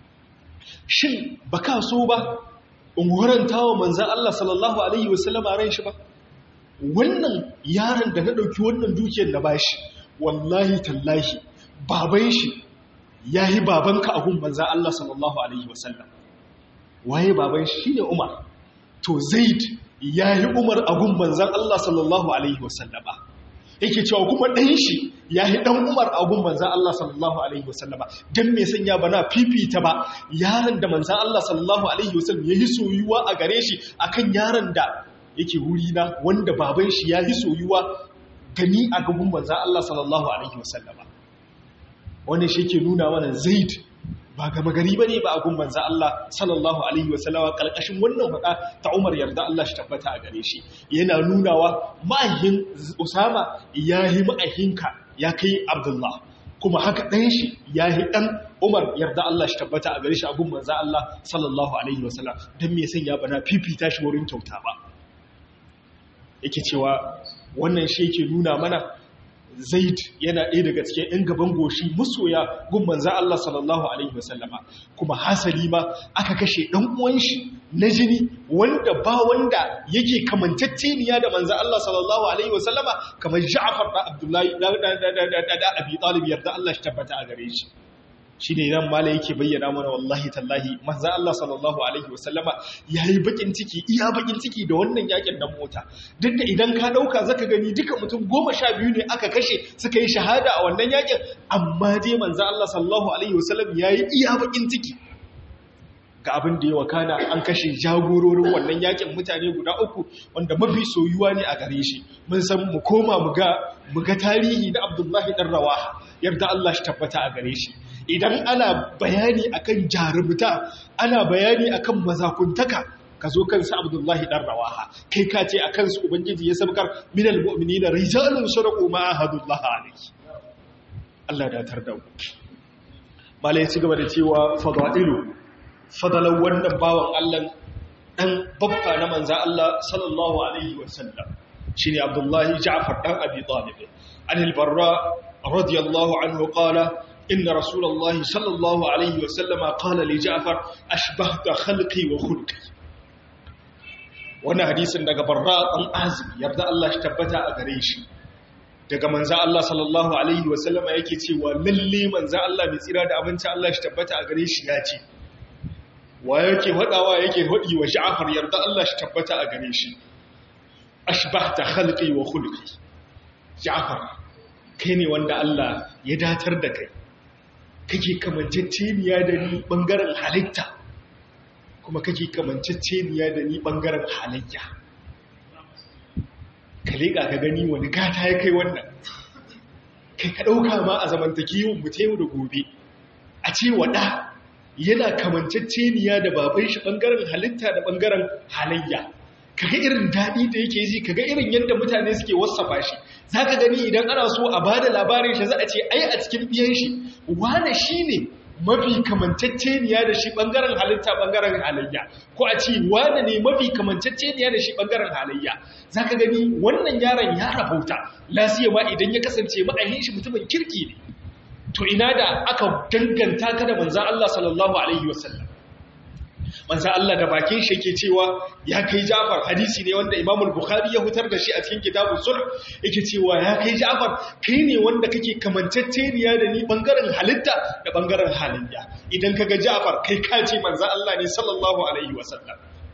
shin baka so ba in horanta wa manzan Allah sallallahu alaihi wasallam a ran shi ba wannan yaron da na dauki wannan dukiyar na bashi wallahi tallahi baban shi yayi babanka a gun manzan Allah sallallahu alaihi wasallam waye baban shi shine umar to zaid ya yi umar agun manzan Allah sallallahu Alaihi wasallama yake cewa kuma ɗan shi ya yi ɗan umar agun manzan Allah sallallahu Alaihi wasallama don mai sanya ba na fifita ba yaron da manzan Allah sallallahu Alaihi wasallam ya yi soyuwa a gare shi akan yaron da yake wurina wanda baban shi ya yi soyuwa gani a gaban manzan Allah sallallahu Alaihi wasallama wanda shi ke nuna mana zaid ba gama gari bane ba a gun manzo Allah sallallahu alaihi wasallama kalkashin wannan fada ta Umar yarda Allah shi tabbata a gare shi yana nunawa ma'ahin Usama yahi ma'ahinka ya kai Abdullah kuma haka ɗan shi yahi ɗan Umar yarda Allah shi tabbata a gare shi a gun manzo Allah sallallahu alaihi wasallam dan me san ya bana fifita shi wurin kyauta ba yake cewa wannan shi yake nuna mana zaid yana ɗaya daga cikin ‘yan gaban goshi masoya gun manzan Allah sallallahu Alaihi wasallama kuma hasali ma aka kashe ɗan uwan shi na jini wanda ba wanda yake kamantacceniya da manzan Allah sallallahu Alaihi wasallama kamar ja'afar da abdullahi da abi talib yarda Allah shi tabbata a gare shi shi ne nan mala yake bayyana mana wallahi tallahi manzan Allah sallallahu Alaihi wasallama ya yi bakin ciki iya bakin ciki da wannan yakin nan mota duk da idan ka ɗauka zaka gani duka mutum goma sha biyu ne aka kashe suka yi shahada a wannan yakin amma dai manzan Allah sallallahu Alaihi wasallam ya yi iya bakin ciki ga abin da ya wakana an kashe jagororin wannan yakin mutane guda uku wanda mafi soyuwa ne a gare shi mun san mu koma mu ga tarihi na abdullahi dan rawaha yarda Allah shi tabbata a gare shi idan ana bayani akan jarumta ana bayani akan mazakuntaka ka zo kansa abdullahi dan rawaha kai ka ce akan su ubangiji ya sabkar minal mu'minina rijalun sadaqu ma ahadullah alayhi Allah da tarda mu malai ci gaba da cewa fadailu fadalan wannan bawan Allah dan babba na manzo Allah sallallahu alaihi wasallam shine abdullahi ja'far dan abi talib an al-barra radiyallahu anhu qala إن رسول الله صلى الله عليه وسلم قال لجعفر أشبهت خلقي وخلقي wannan hadisin daga barra ɗan azim yarda Allah shi tabbata a gare shi daga manza Allah sallallahu alaihi wasallama yake cewa lalle manza Allah mai tsira da abinci Allah shi tabbata a gare shi ya ce wa yake hadawa yake hadi wa Ja'far yarda Allah shi tabbata a gare shi ashbahta khalqi wa khulqi Ja'far kai ne wanda Allah ya datar da kai kake kamanceceniya da ni bangaren halitta kuma kake kamanceceniya da ni bangaren halayya ka leƙa ka gani wani gata ya kai wannan kai ka ɗauka ma a zamantakewun mu ta yau da gobe a ce waɗa yana kamanceceniya da baban shi bangaren halitta da bangaren halayya kaga irin daɗi da yake ji kaga irin yadda mutane suke wasafa shi za ka gani idan ana so a ba da labarin shi za a ce ai a cikin biyan shi wane shi ne mafi kamanceceniya da shi ɓangaren halitta ɓangaren halayya ko a ce wane ne mafi kamanceceniya da shi ɓangaren halayya za ka gani wannan yaron ya rabauta lasiyawa idan ya kasance ma'ahin shi mutumin kirki ne to ina da aka danganta ka da manzan Allah sallallahu alaihi wasallam manzan Allah da bakin shi yake cewa ya kai Ja'far hadisi ne wanda Imam Bukhari ya hutar da shi a cikin kitabun sulh yake cewa ya kai Ja'far kai ne wanda kake kamanceceniya da ni bangaren halitta da bangaren halayya idan kaga Ja'far kai ka ce manzan Allah ne sallallahu alaihi wasallam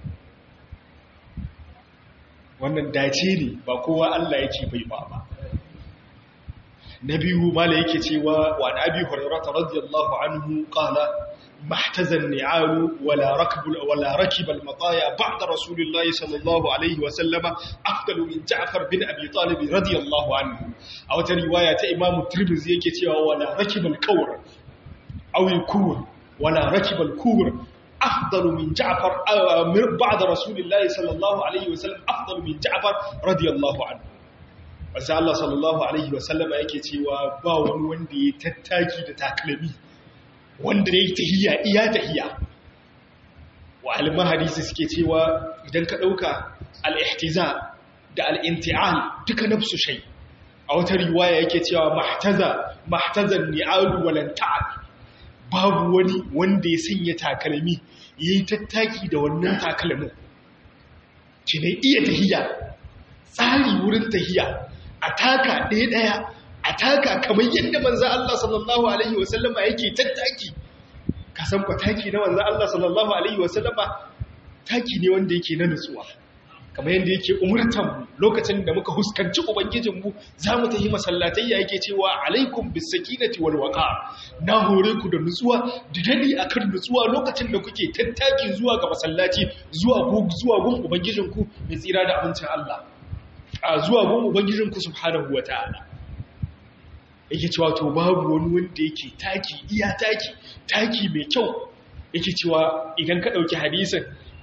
wannan dace ne ba kowa Allah yake bai ba ba na biyu mala yake cewa wa abi hurairah radiyallahu anhu qala محتز النعال ولا ركب ولا ركب المطايا بعد رسول الله صلى الله عليه وسلم أفضل من جعفر بن أبي طالب رضي الله عنه أو رواية إمام الترمذي يكتب ولا ركب الكور أو الكور ولا ركب الكور أفضل من جعفر بعد رسول الله صلى الله عليه وسلم أفضل من جعفر رضي الله عنه Wasu Allah sallallahu Alaihi wasallama yake cewa ba wani wanda ya tattaki da takalmi wanda ya yi tahiya iya tahiya wa aliman hadisi suke cewa idan ka ɗauka al'ihtiza da al'inti'al duka nafsu shai a wata riwaya yake cewa mahtaza mahtazan ni'alu walanta'al babu wani wanda ya sanya takalmi ya yi tattaki da wannan takalmin ci ne iya tahiya tsari wurin tahiya a taka ɗaya-ɗaya a taka kamar yadda manzan Allah sallallahu Alaihi wasallama yake tattaki ka san kwa taki na manzan Allah sallallahu Alaihi wasallama taki ne wanda yake na nutsuwa kamar yadda yake umurtanmu lokacin da muka huskanci ubangijinmu za mu ta yi masallatai ya yake cewa alaikum bisakinati wal waqa na hore ku da nutsuwa da dadi akan nutsuwa lokacin da kuke tattaki zuwa ga masallaci zuwa zuwa gun ubangijinku mai tsira da abincin Allah a zuwa gun ubangijinku subhanahu wataala yake cewa to babu wani wanda yake taki iya taki taki mai kyau yake cewa idan ka ɗauki hadisin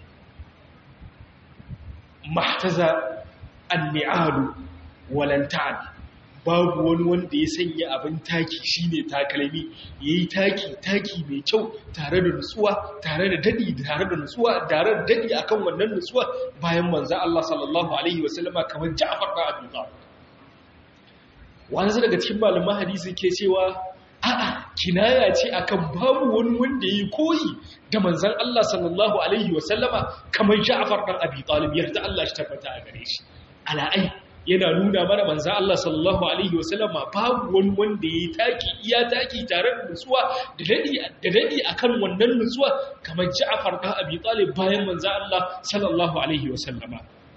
mahtaza an-ni'alu walantan babu wani wanda ya sanya abin taki shine takalmi yayi taki taki mai kyau tare da nutsuwa tare da dadi tare da nutsuwa tare da dadi akan wannan nutsuwa bayan manzo Allah sallallahu alaihi wasallama kamar Ja'far da Abi Talib wani daga cikin malaman hadisi ke cewa a'a kinaya ce akan babu wani wanda yayi koyi da manzon Allah sallallahu alaihi wasallama kamar Ja'far dan Abi Talib yarda Allah shi tabbata a gare shi ala'ai yana nuna mana manzo Allah sallallahu alaihi wasallama babu wani wanda yayi taki iya taki tare da nutsuwa da dadi da dadi akan wannan nutsuwa kamar Ja'far da Abi Talib bayan manzo Allah sallallahu alaihi wasallama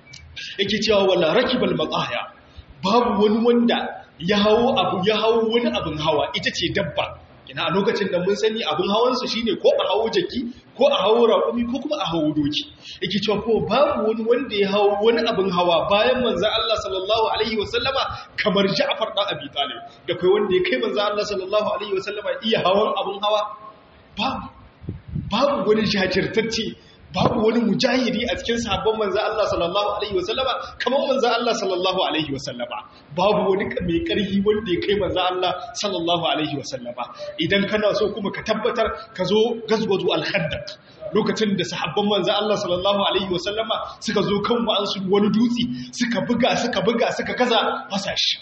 yake cewa wala rakibal maqaya babu wani wanda ya hawo abu ya hawo wani abin hawa ita ce dabba ina a lokacin da mun sani abin hawansu shine ko a hawo jaki ko a hawo raƙumi ko kuma a hawo doki yake cewa ko babu wani wanda ya hawo wani abin hawa bayan manzo Allah sallallahu alaihi wasallama kamar Ja'far da Abi Talib da kai wanda ya kai manzo Allah sallallahu alaihi wasallama iya hawan abin hawa babu babu wani jajirtacce babu wani mujahidi a cikin sahabban manzo Allah sallallahu alaihi wasallama kamar manzo Allah sallallahu alaihi wasallama babu wani mai karhi wanda ya kai manzo Allah sallallahu alaihi wasallama idan kana so kuma ka tabbatar ka zo gazwazu al-khandaq lokacin da sahabban manzo Allah sallallahu alaihi wasallama suka zo kan wa'ansu wani dutse suka buga suka buga suka kaza fasashi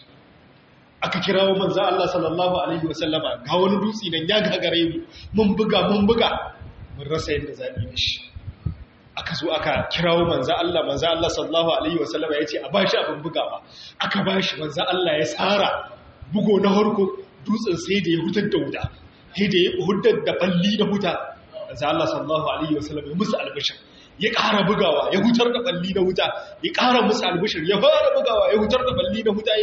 aka kirawo manzo Allah sallallahu alaihi wasallama ga wani dutse nan ya gagare mu mun buga mun buga mun rasa yadda zabi da shi aka zo aka kirawo manzo Allah manzo Allah sallallahu alaihi wasallam ya ce a bashi abin bugawa aka bashi manzo Allah ya tsara bugo na harko dutsen sai da ya hutar da wuta sai da ya hudar da balli da huta manzo Allah sallallahu alaihi wasallam ya musu albishir ya ƙara bugawa ya hutar da balli da wuta ya ƙara musu albishir ya fara bugawa ya hutar da balli da wuta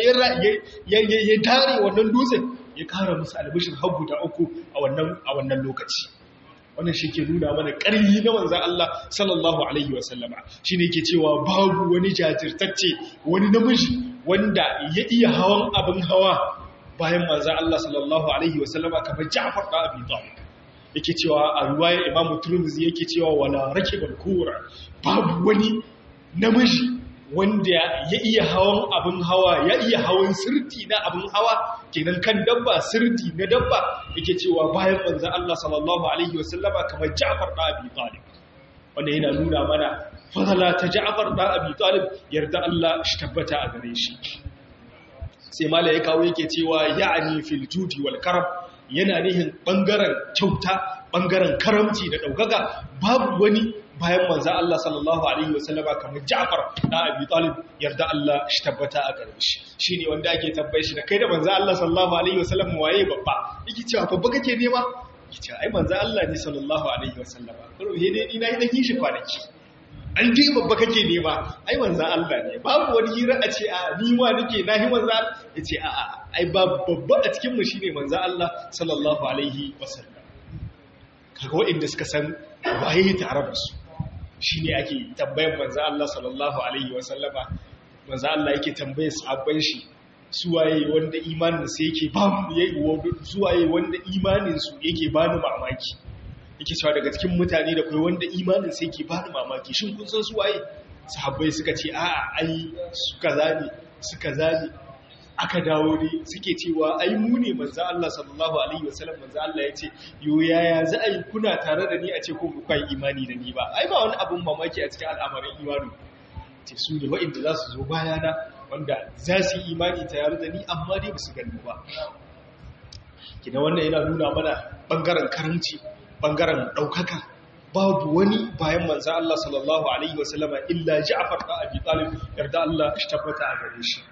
ya ya tare wannan dutsen ya ƙara musu albishir har guda uku a wannan a wannan lokaci wannan shi ke nuna mana ƙarfi na manzan Allah sallallahu Alaihi wasallama shi ne ke cewa babu wani jajirtacce wani namiji wanda ya iya hawan abin hawa bayan manzan Allah sallallahu Alaihi wasallama kamar Ja'far da Abi Talib yake cewa a ruwayar Imam Turmuzi yake cewa wala rakibal kura babu wani namiji wanda ya iya hawan abin hawa ya iya hawan sirti na abin hawa kenan kan dabba sirti na dabba yake cewa bayan manzo Allah sallallahu alaihi wasallama kamar Ja'far da Abi Talib wanda yana nuna mana fadala ta Ja'far da Abi Talib yarda Allah shi tabbata a gare shi sai mala ya kawo yake cewa ya'ani fil judi wal karam yana nihin bangaren kyauta bangaren karamci da daukaka babu wani bayan manzan Allah sallallahu Alaihi wasallama kamar Ja'far na Abi Talib yarda Allah shi tabbata a gare shi shi ne wanda ake tabbai shi da kai da manzan Allah sallallahu Alaihi wasallam waye babba yake cewa babba kake nema yake cewa ai manzan Allah ne sallallahu Alaihi wasallama kuma he dai ni na yi na kishi kwanaki an ji babba kake nema ai manzan Allah ne babu wani hira a ce a ni ma nake na hi manzan ya ce a a ai babba a cikin mu shine manzan Allah sallallahu Alaihi wasallam kaga waɗanda suka san waye tare da su shi ne ake tambayin manzan Allah sallallahu Alaihi wasallama manzan Allah yake tambayin sahabban shi suwaye wanda imaninsu yake ba suwaye wanda imaninsu yake ba ni mamaki yake cewa daga cikin mutane da kai wanda imaninsu yake ba ni mamaki shin kun san suwaye sahabbai suka ce a'a ai suka zane suka zane aka dawo ne suke cewa ai mu ne manzo Allah sallallahu alaihi wasallam manzo Allah ya ce yo yaya za a yi kuna tare da ni a ce ko ku kai imani da ni ba ai ba wani abun mamaki a cikin al'amarin imani ce su ne wa'inda za su zo bayana wanda za su yi imani tare da ni amma dai ba su gani ba kina wannan yana nuna mana bangaren karanci bangaren daukaka babu wani bayan manzo Allah sallallahu alaihi wasallama illa Ja'far da Abi Talib yarda Allah shi tabbata a gare shi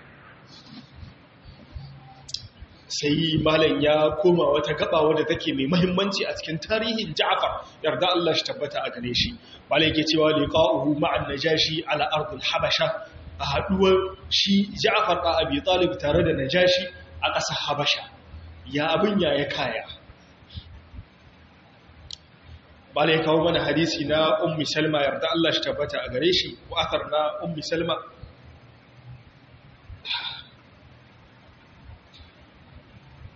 sai malam ya koma wata gaba wadda take mai mahimmanci a cikin tarihin Ja'far yarda Allah shi tabbata a gare shi malam yake cewa liqa'uhu ma'an najashi ala ardil habasha a haduwar shi Ja'far da Abi Talib tare da najashi a ƙasar Habasha ya abin ya ya kaya malam ya kawo mana hadisi na ummi Salma yarda Allah shi tabbata a gare shi ko athar na ummi Salma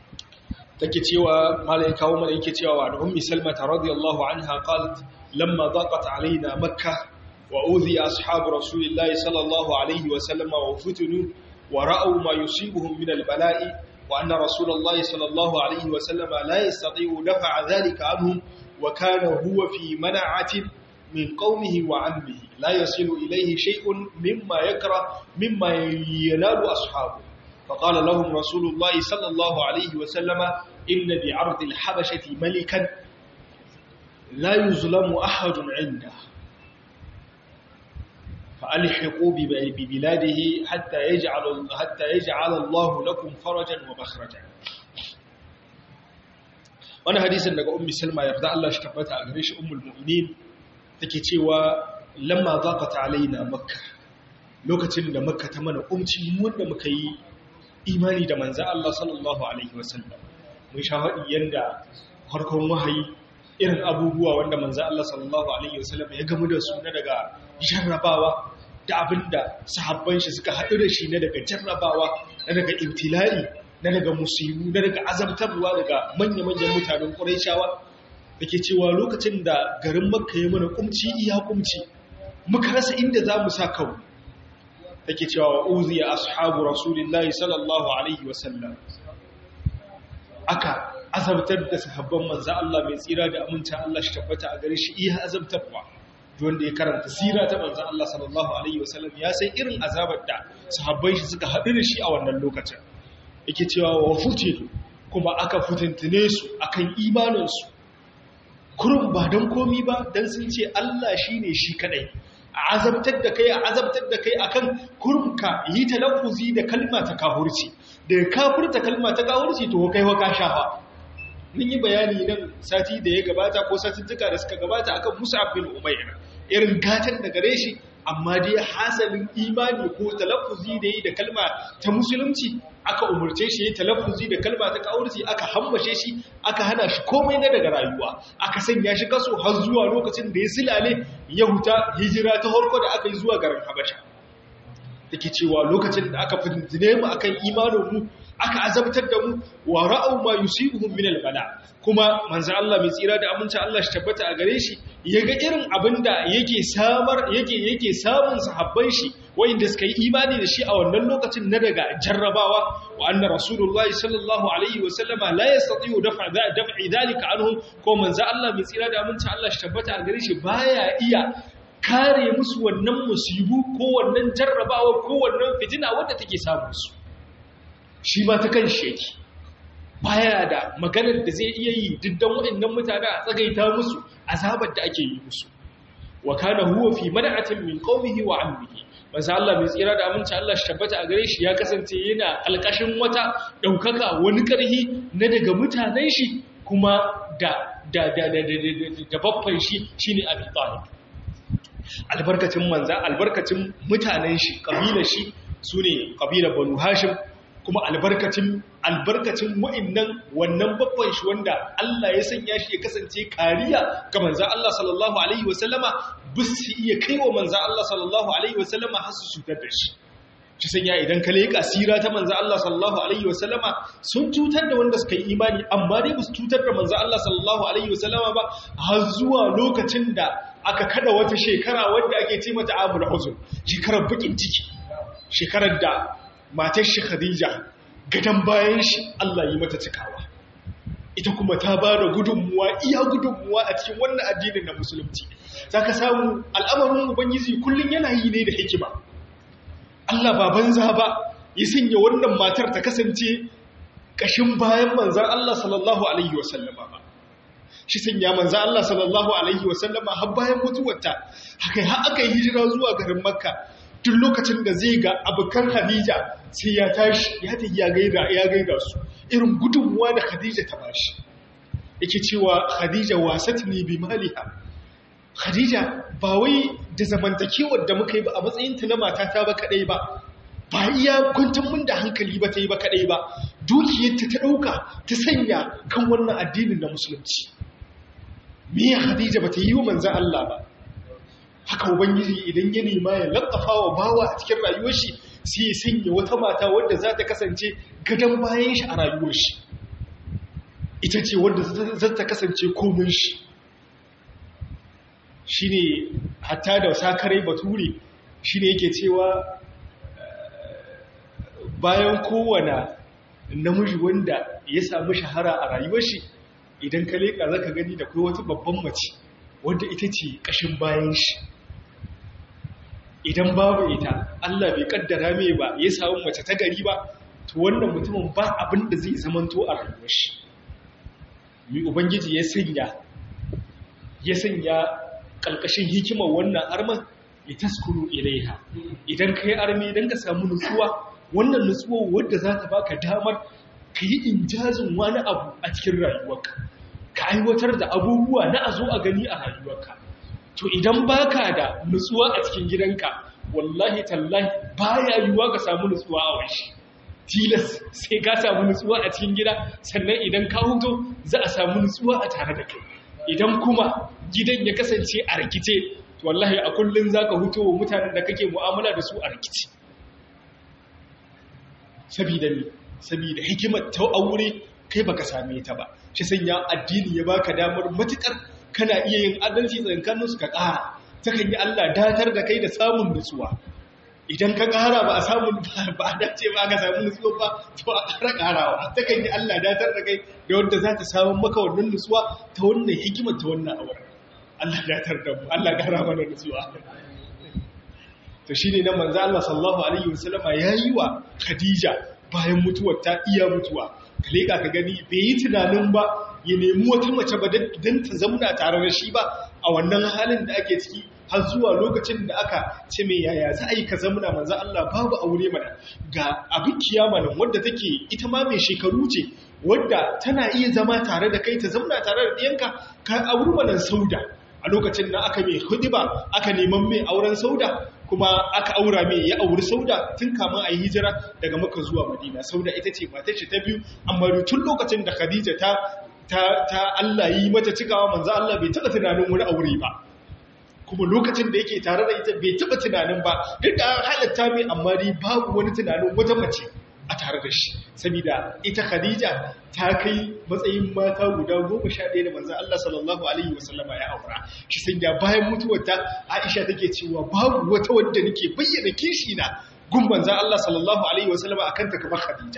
take cewa malai kawo mana yake cewa da ummi salmata radiyallahu anha qalat lamma daqat alaina makkah wa udhi ashabu rasulillahi sallallahu alaihi wa sallama wa futunu wa ra'aw ma yusibuhum min al-bala'i wa anna rasulullahi sallallahu alaihi wa sallama la yastati'u daf'a dhalika anhum wa kana huwa fi mana'atin من قومه وعمه لا يصل إليه شيء مما يكره مما ينال أصحابه فقال لهم رسول الله صلى الله عليه وسلم إن بعرض الحبشة ملكا لا يظلم أحد عنده فألحقوا ببلاده حتى يجعل حتى يجعل الله لكم فرجا ومخرجا وانا حديث daga ummi salma yarda Allah shi tabbata a gare shi ummul mu'minin take cewa lamma zaqat alaina makka lokacin da makka ta mana umci wanda muka yi imani da manzo Allah sallallahu alaihi wasallam mun sha hadi yanda farkon wahayi irin abubuwa wanda manzo Allah sallallahu alaihi wasallam ya gamu da su na daga jarrabawa da abinda sahabban shi suka haɗu da shi na daga jarrabawa na daga ibtila'i na daga musibu na daga azabtarwa daga manya-manyan mutanen Qurayshawa dake cewa lokacin da garin Makka ya mana kumci iya kumci muka rasa inda za mu sa kawo take cewa uziya ashabu rasulillahi sallallahu alaihi wasallam aka azabtar da sahabban manzo Allah mai tsira da aminta Allah shi tabbata a gare shi iya azabtarwa wanda ya karanta sira ta manzo Allah sallallahu alaihi wasallam ya san irin azabar da sahabbai shi suka haɗu da shi a wannan lokacin yake cewa wa futilu kuma aka fitintine su akan imanin su kurun ba dan komi ba dan sun ce Allah shine shi kadai a azabtar da kai a azabtar da kai akan kurka yi talaffuzi da kalma ta kafurci da kafurta kalma ta kafurci to kai wa ka shafa mun yi bayani nan sati da ya gabata ko satuttuka da suka gabata akan Mus'ab bin Umayr irin gatan da gare shi amma dai hasalin imani ko talaffuzi da yi da kalma ta musulunci aka umurce shi ya talaffuzi da kalma ta kafurci aka hambashe shi aka hana shi komai na daga rayuwa aka sanya shi kaso har zuwa lokacin da ya silale ya huta hijira ta harko da aka yi zuwa garin Habasha take cewa lokacin da aka fitine mu akan imanin mu aka azabtar da mu wa ra'au ma yusibuhum min al-bala kuma manzo Allah mai tsira da aminci Allah shi tabbata a gare shi yaga irin abinda yake samar yake yake samun sahabban shi wanda suka yi imani da shi a wannan lokacin na daga jarrabawa wa anna rasulullahi sallallahu alaihi wa sallama la yastati'u daf'a daf'i dhalika anhum ko manzo Allah mai tsira da aminci Allah shi tabbata a gare shi baya iya kare musu wannan musibu ko wannan jarrabawa ko wannan fitina wadda take samun su shi ma ta kan sheki baya da maganar da zai iya yi diddan waɗannan mutane a tsagaita musu azabar da ake yi musu wa kana huwa fi man'atin min qaumihi wa ammihi manzo Allah mai tsira da aminci Allah shi tabbata a gare shi ya kasance yana alƙashin wata daukaka wani karhi na daga mutanen shi kuma da da da da da babban shi shine Abi Talib albarkacin manza albarkacin mutanen shi kabilar shi sune kabilar Banu Hashim kuma albarkacin albarkacin wa'annan wannan babban shi wanda Allah ya sanya shi ya kasance kariya ga manzon Allah sallallahu alaihi wasallama bisu iya kaiwa manzon Allah sallallahu alaihi wasallama har su cutar da shi shi sanya idan ka leƙa sira ta manzon Allah sallallahu alaihi wasallama sun cutar da wanda suka yi imani amma dai ba su cutar da manzon Allah sallallahu alaihi wasallama ba har zuwa lokacin da aka kada wata shekara wanda ake ce mata amul huzn shekarar bakin ciki shekarar da matar shi Khadija gadan bayan shi Allah yi mata cikawa ita kuma ta ba da gudunmuwa iya gudunmuwa a cikin wannan addinin na musulunci zaka samu al'amarin ubangiji kullun yana yi ne da hikima Allah ba banza ba ya sanya wannan matar ta kasance kashin bayan manzan Allah sallallahu alaihi wasallama ba shi sanya manzan Allah sallallahu alaihi wasallama har bayan mutuwarta haka har aka yi hijira zuwa garin Makka tun lokacin da zai ga abokan Khadija sai ya tashi ya ta ya gaida ya gaida su irin gudunmuwa da Khadija ta bashi yake cewa Khadija wasatni bi maliha Khadija ba wai da zamantakewar da muka yi ba a matsayin ta na matata ba kadai ba ba iya kwantar mun da hankali ba ta yi ba kadai ba dukiyarta ta dauka ta sanya kan wannan addinin na musulunci me Khadija ba ta yi wa manzon Allah ba haka ubangiji idan ya nema ya lattafa wa bawa a cikin rayuwar shi sai ya sanya wata mata wadda za ta kasance gadon bayan shi a rayuwar shi ita ce wadda za ta kasance komin shi shi ne hatta da sakarai bature shi ne yake cewa bayan kowane namiji wanda ya samu shahara a rayuwar shi idan ka leƙa za ka gani da kai wata babban mace wadda ita ce ƙashin bayan shi idan babu ita Allah bai kaddara mai ba ya samu mace ta gari ba to wannan mutumin ba abin da zai zamanto a rayuwar shi mi ubangiji ya sanya ya sanya kalkashin hikimar wannan arman ya taskuru ilaiha idan ka yi armi idan ka samu nutsuwa wannan nutsuwa wadda za ta baka damar ka yi injazin wani abu a cikin rayuwarka ka aiwatar da abubuwa na a zo a gani a rayuwarka to idan baka da nutsuwa a cikin gidanka wallahi tallahi baya yiwuwa ka samu nutsuwa a wani tilas sai ka samu nutsuwa a cikin gida sannan idan ka huto za a samu nutsuwa a tare da kai idan kuma gidan ya kasance a rikice to wallahi a kullun zaka huto wa mutanen da kake mu'amala da su a rikice sabida me sabida hikimar ta aure kai baka same ta ba shi sanya addini ya baka damar matukar kana iya yin adalci tsakanin su ka ƙara takan yi Allah datar da kai da samun nutsuwa idan ka ƙara ba a samun ba a dace ba ka samu nutsuwa ba to a ƙara ƙarawa takan yi Allah datar da kai da wanda za ta samun maka wannan nutsuwa ta wannan hikimar ta wannan awar Allah datar da mu Allah ƙara mana nutsuwa to shine nan manzo Allah sallallahu alaihi wasallama yayi wa Khadija bayan mutuwar ta iya mutuwa ka leka ka gani bai yi tunanin ba ya nemi wata mace ba don ta zamna tare da shi ba a wannan halin da ake ciki har zuwa lokacin da aka ce mai yaya za a yi ka zamna manzo Allah babu aure mana ga abin kiyama nan wadda take ita ma mai shekaru ce wadda tana iya zama tare da kai ta zamna tare da ɗiyanka ka auri mana sauda a lokacin da aka mai hudiba aka neman mai auren sauda kuma aka aura mai ya auri sauda tun kamun a yi hijira daga maka zuwa madina sauda ita ce matar ce ta biyu amma tun lokacin da khadija ta ta Allah yi mata cikawa manzo Allah bai taba tunanin wani aure ba kuma lokacin da yake tare da ita bai taba tunanin ba duk da halatta mai amma dai babu wani tunanin wata mace a tare da shi saboda ita Khadija ta kai matsayin mata guda goma sha ɗaya da manzan Allah sallallahu Alaihi wasallama ya aura shi sanya bayan mutuwarta Aisha take cewa babu wata wadda nake bayyana kishi na gun manzan Allah sallallahu Alaihi wasallama akan ta kamar Khadija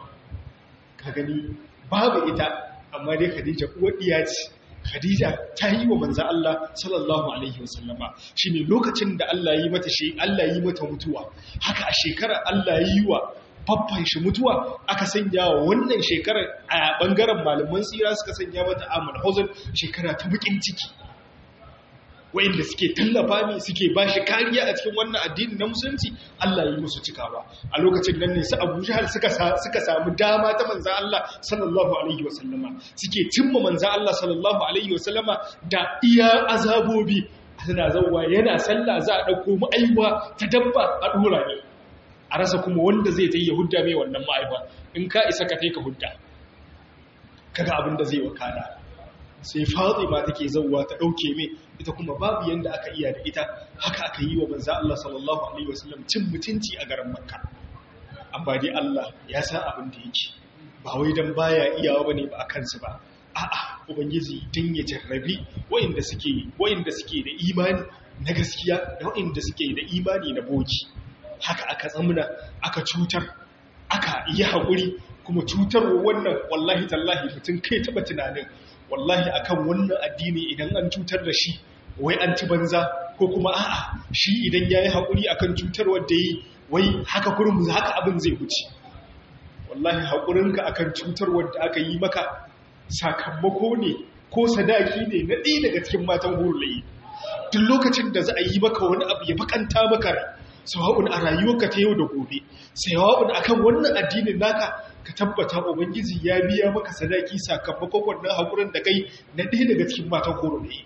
ka gani babu ita amma dai Khadija uwar diya ce Khadija ta yi wa manzan Allah sallallahu Alaihi wasallama shi ne lokacin da Allah yi mata shi Allah yi mata mutuwa haka a shekarar Allah yi wa babban shi mutuwa aka sanya wa wannan shekarar a bangaren malaman tsira suka sanya mata amal huzun shekara ta bukin ciki wa'inda suke tallafa mi suke ba shi kariya a cikin wannan addini na musulunci Allah yi musu cikawa a lokacin nan ne su Abu Jahal suka suka samu dama ta manzo Allah sallallahu alaihi wasallama suke cimma manzo Allah sallallahu alaihi wasallama da iya azabobi suna zawwa yana sallah za a dauko mu aiwa ta dabba a dora ne a rasa kuma wanda zai ta yi hudda mai wannan ma'aifa in ka isa ka ka hudda kaga abin da zai wakana sai fatima take zauwa ta dauke mai ita kuma babu yanda aka iya da ita haka aka yi wa manzo Allah sallallahu alaihi wasallam cin mutunci a garin Makka amma dai Allah ya san abin da yake ba wai dan baya iyawa bane ba akan su ba a'a ubangiji din ya jarrabi wayanda suke wayanda suke da imani na gaskiya da wayanda suke da imani na boki haka aka tsamuna aka cutar aka yi haƙuri kuma cutarwa wannan wallahi tallahi mutum kai taɓa tunanin wallahi akan wannan addini idan an cutar da shi wai an ci banza ko kuma a'a shi idan ya yi haƙuri akan cutarwar da yi wai haka kurum haka abin zai wuce wallahi haƙurinka akan cutarwar da aka yi maka sakamako ne ko sadaki ne na ɗaya daga cikin matan hurulayi duk lokacin da za a yi maka wani abu ya bakanta maka rai sawa'un a rayuwarka ta yau da gobe sawa'un akan wannan addinin naka ka tabbata ubangiji ya biya maka sadaki sakamakon wannan hakurin da kai na ɗaya daga cikin matan horo ne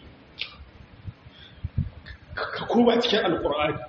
ka koma cikin alkur'ani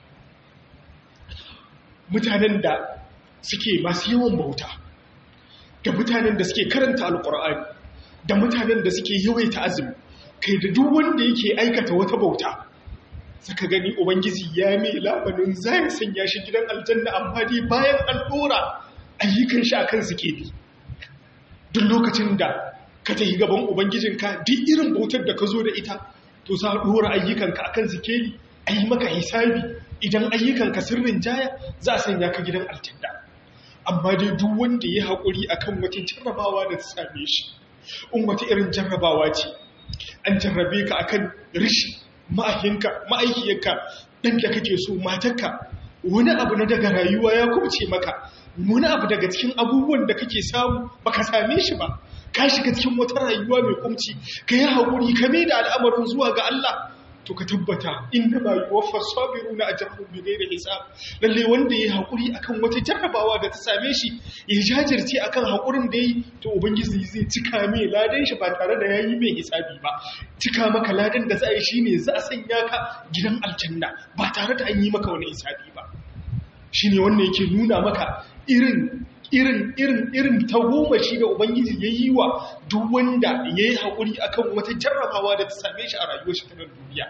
mutanen da suke masu yawan bauta da mutanen da suke karanta alkur'ani da mutanen da suke yawaita azumi kai da duk wanda yake aikata wata bauta saka gani ubangiji ya mai labanin zai sanya shi gidan aljanna amma dai bayan an dora ayyukan shi akan suke bi duk lokacin da ka tafi gaban ubangijinka duk irin bautar da ka zo da ita to za a dora ayyukanka akan zikeli a yi maka hisabi idan ayyukanka sirrin jaya za a sanya ka gidan aljanna amma dai duk wanda ya haƙuri akan wata jarrabawa da ta same shi in wata irin jarrabawa ce an jarrabe ka akan rishi ma'ahinka ma'aikiyarka ɗan da kake so matarka wani abu na daga rayuwa ya kubce maka wani abu daga cikin abubuwan da kake samu baka same shi ba ka shiga cikin wata rayuwa mai kumci ka yi haƙuri ka mai da al'amarin zuwa ga Allah to ka tabbata inda ba yi wafar sabiru na ajiyarun bi da hisab lalle wanda ya haƙuri akan wata jarrabawa da ta same shi ya jajirce akan haƙurin da yi to ubangiji zai cika mai ladan shi ba tare da ya yi mai hisabi ba cika maka ladan da za a yi shi ne za a sanya ka gidan aljanna ba tare da an yi maka wani hisabi ba shi ne wanda yake nuna maka irin irin irin irin tagomashi da ubangiji ya yi wa duk wanda ya yi haƙuri akan wata jarrabawa da ta same shi a rayuwar shi ta nan duniya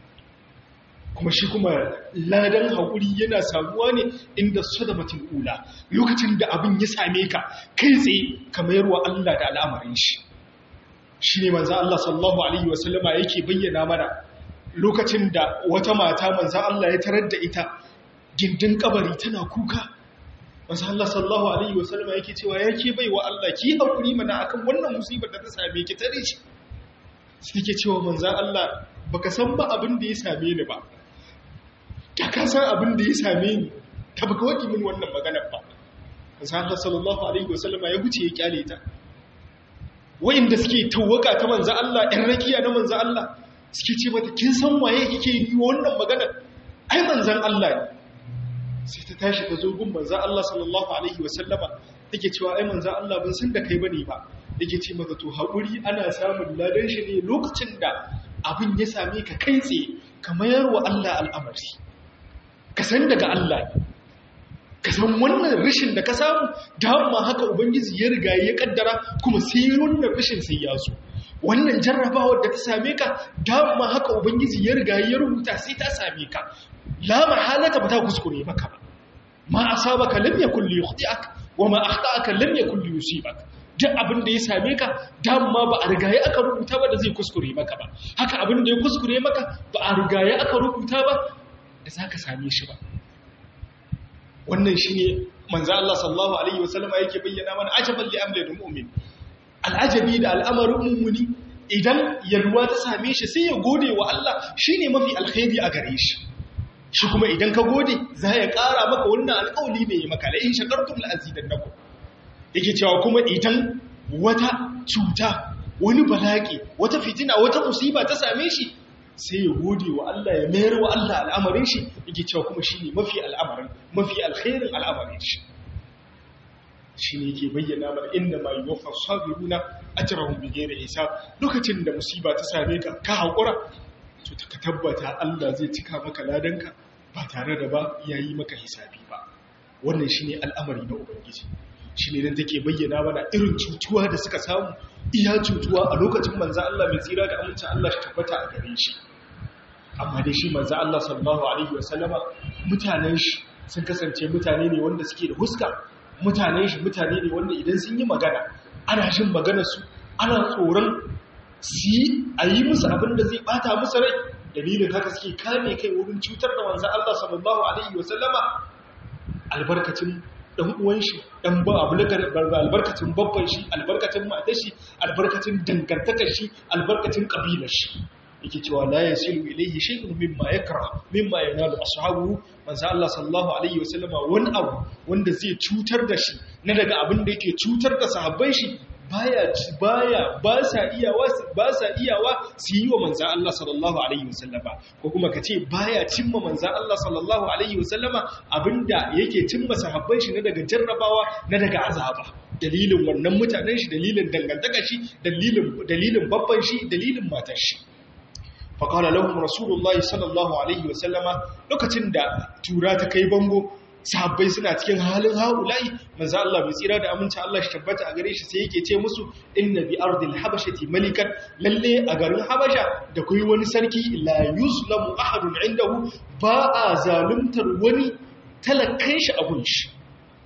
kuma shi kuma ladan haƙuri yana samuwa ne inda sadamatin ula lokacin da abin ya same ka kai tsaye ka mayarwa Allah da al'amarin shi shi ne manzan Allah sallallahu Alaihi wasallama yake bayyana mana lokacin da wata mata manzan Allah ya tarar da ita gindin kabari tana kuka wasu Allah sallallahu Alaihi wasallama yake cewa ya ke bai wa Allah ki haƙuri mana akan wannan musibar da ta same ki tare shi sai ke cewa manzan Allah baka san ba abin da ya same ni ba ta ka san abin da ya same ni ta baka waɗi min wannan maganar ba manzan Allah sallallahu Alaihi wasallama ya wuce ya kyale ta wa'inda suke tawaka ta manzan Allah ‘yan rakiya na manzan Allah suke ce mata kin san waye kike yi wannan maganar ai manzan Allah ne sai ta tashi ta zo gun manzan Allah sallallahu Alaihi wasallama take cewa ai manzan Allah bin san da kai bane ba yake ce maka to haƙuri ana samun ladan shi ne lokacin da abin ya same ka kai tsaye ka mayar wa Allah al'amari ka san daga Allah ne ka san wannan rashin da ka samu dama haka ubangiji ya riga ya kaddara kuma sai wannan rashin sai ya zo wannan jarrabawar da ta same ka dama haka ubangiji ya riga ya rubuta sai ta same ka la mahalata ba ta kuskure maka ba ma asabaka lam yakul li yukhti'ak wa ma akhta'aka lam yakul li yusibak duk abin da ya same ka dama ba a rigaye aka rubuta ba da zai kuskure maka ba haka abin da ya kuskure maka ba a rigaye aka rubuta ba da zaka same shi ba wannan shine manzo Allah sallallahu alaihi wasallama yake bayyana mana ajaban li amri mu'min al'ajabi da al'amarin mu'mini idan yalwa ta same shi sai ya gode wa Allah shine mafi alkhairi a gare shi shi kuma idan ka gode za ya ƙara maka wannan alƙawli ne ya maka la in shakartum la azidannakum yake cewa kuma idan wata cuta wani bala'i wata fitina wata musiba ta same shi sai ya gode wa Allah ya mayar wa Allah al'amarin shi yake cewa kuma shi ne mafi al'amarin mafi alkhairin al'amarin shi shi ne yake bayyana mana inda ma yi wafa sabiruna a jirahun bigere isa lokacin da musiba ta same ka ka haƙura to ka tabbata Allah zai cika maka ladanka ba tare da ba ya yi maka hisabi ba wannan shi ne al'amari na ubangiji shi ne don take bayyana mana irin cutuwa da suka samu iya cutuwa a lokacin manza Allah mai tsira da amincin Allah shi tabbata a gare shi amma dai shi manza Allah sallallahu alaihi wasallama mutanen shi sun kasance mutane ne wanda suke da huska mutanen shi mutane ne wanda idan sun yi magana ana jin maganar su ana tsoron su yi a yi musu abin da zai bata musu rai dalilin haka suke kame kai wurin cutar da manza Allah sallallahu alaihi wasallama albarkacin dan uwan shi dan ba albarkacin babban shi albarkacin matar shi albarkacin dangantakar shi albarkacin kabilar shi yake cewa la yasilu ilayhi shay'un mimma yakra mimma yanalu ashabu manzo Allah sallallahu alaihi wasallama wani abu wanda zai cutar da shi na daga abin da yake cutar da sahabbai shi baya baya ba sa iyawa ba sa iyawa su yi wa manzo Allah sallallahu alaihi wasallama ko kuma kace baya cimma manzo Allah sallallahu alaihi wasallama abinda yake cimma sahabbai shi na daga jarrabawa na daga azaba dalilin wannan mutanen shi dalilin dangantaka shi dalilin dalilin babban shi dalilin matar shi faƙala lahum rasulullahi sallallahu alaihi wasallama lokacin da tura ta kai bango sahabbai suna cikin halin haula'i manzo Allah bai tsira da aminci Allah shi tabbata a gare shi sai yake ce musu inna bi ardil habashati malikan lalle a garin habasha da kai wani sarki la yuzlamu ahadun indahu ba a zaluntar wani talakan shi abun shi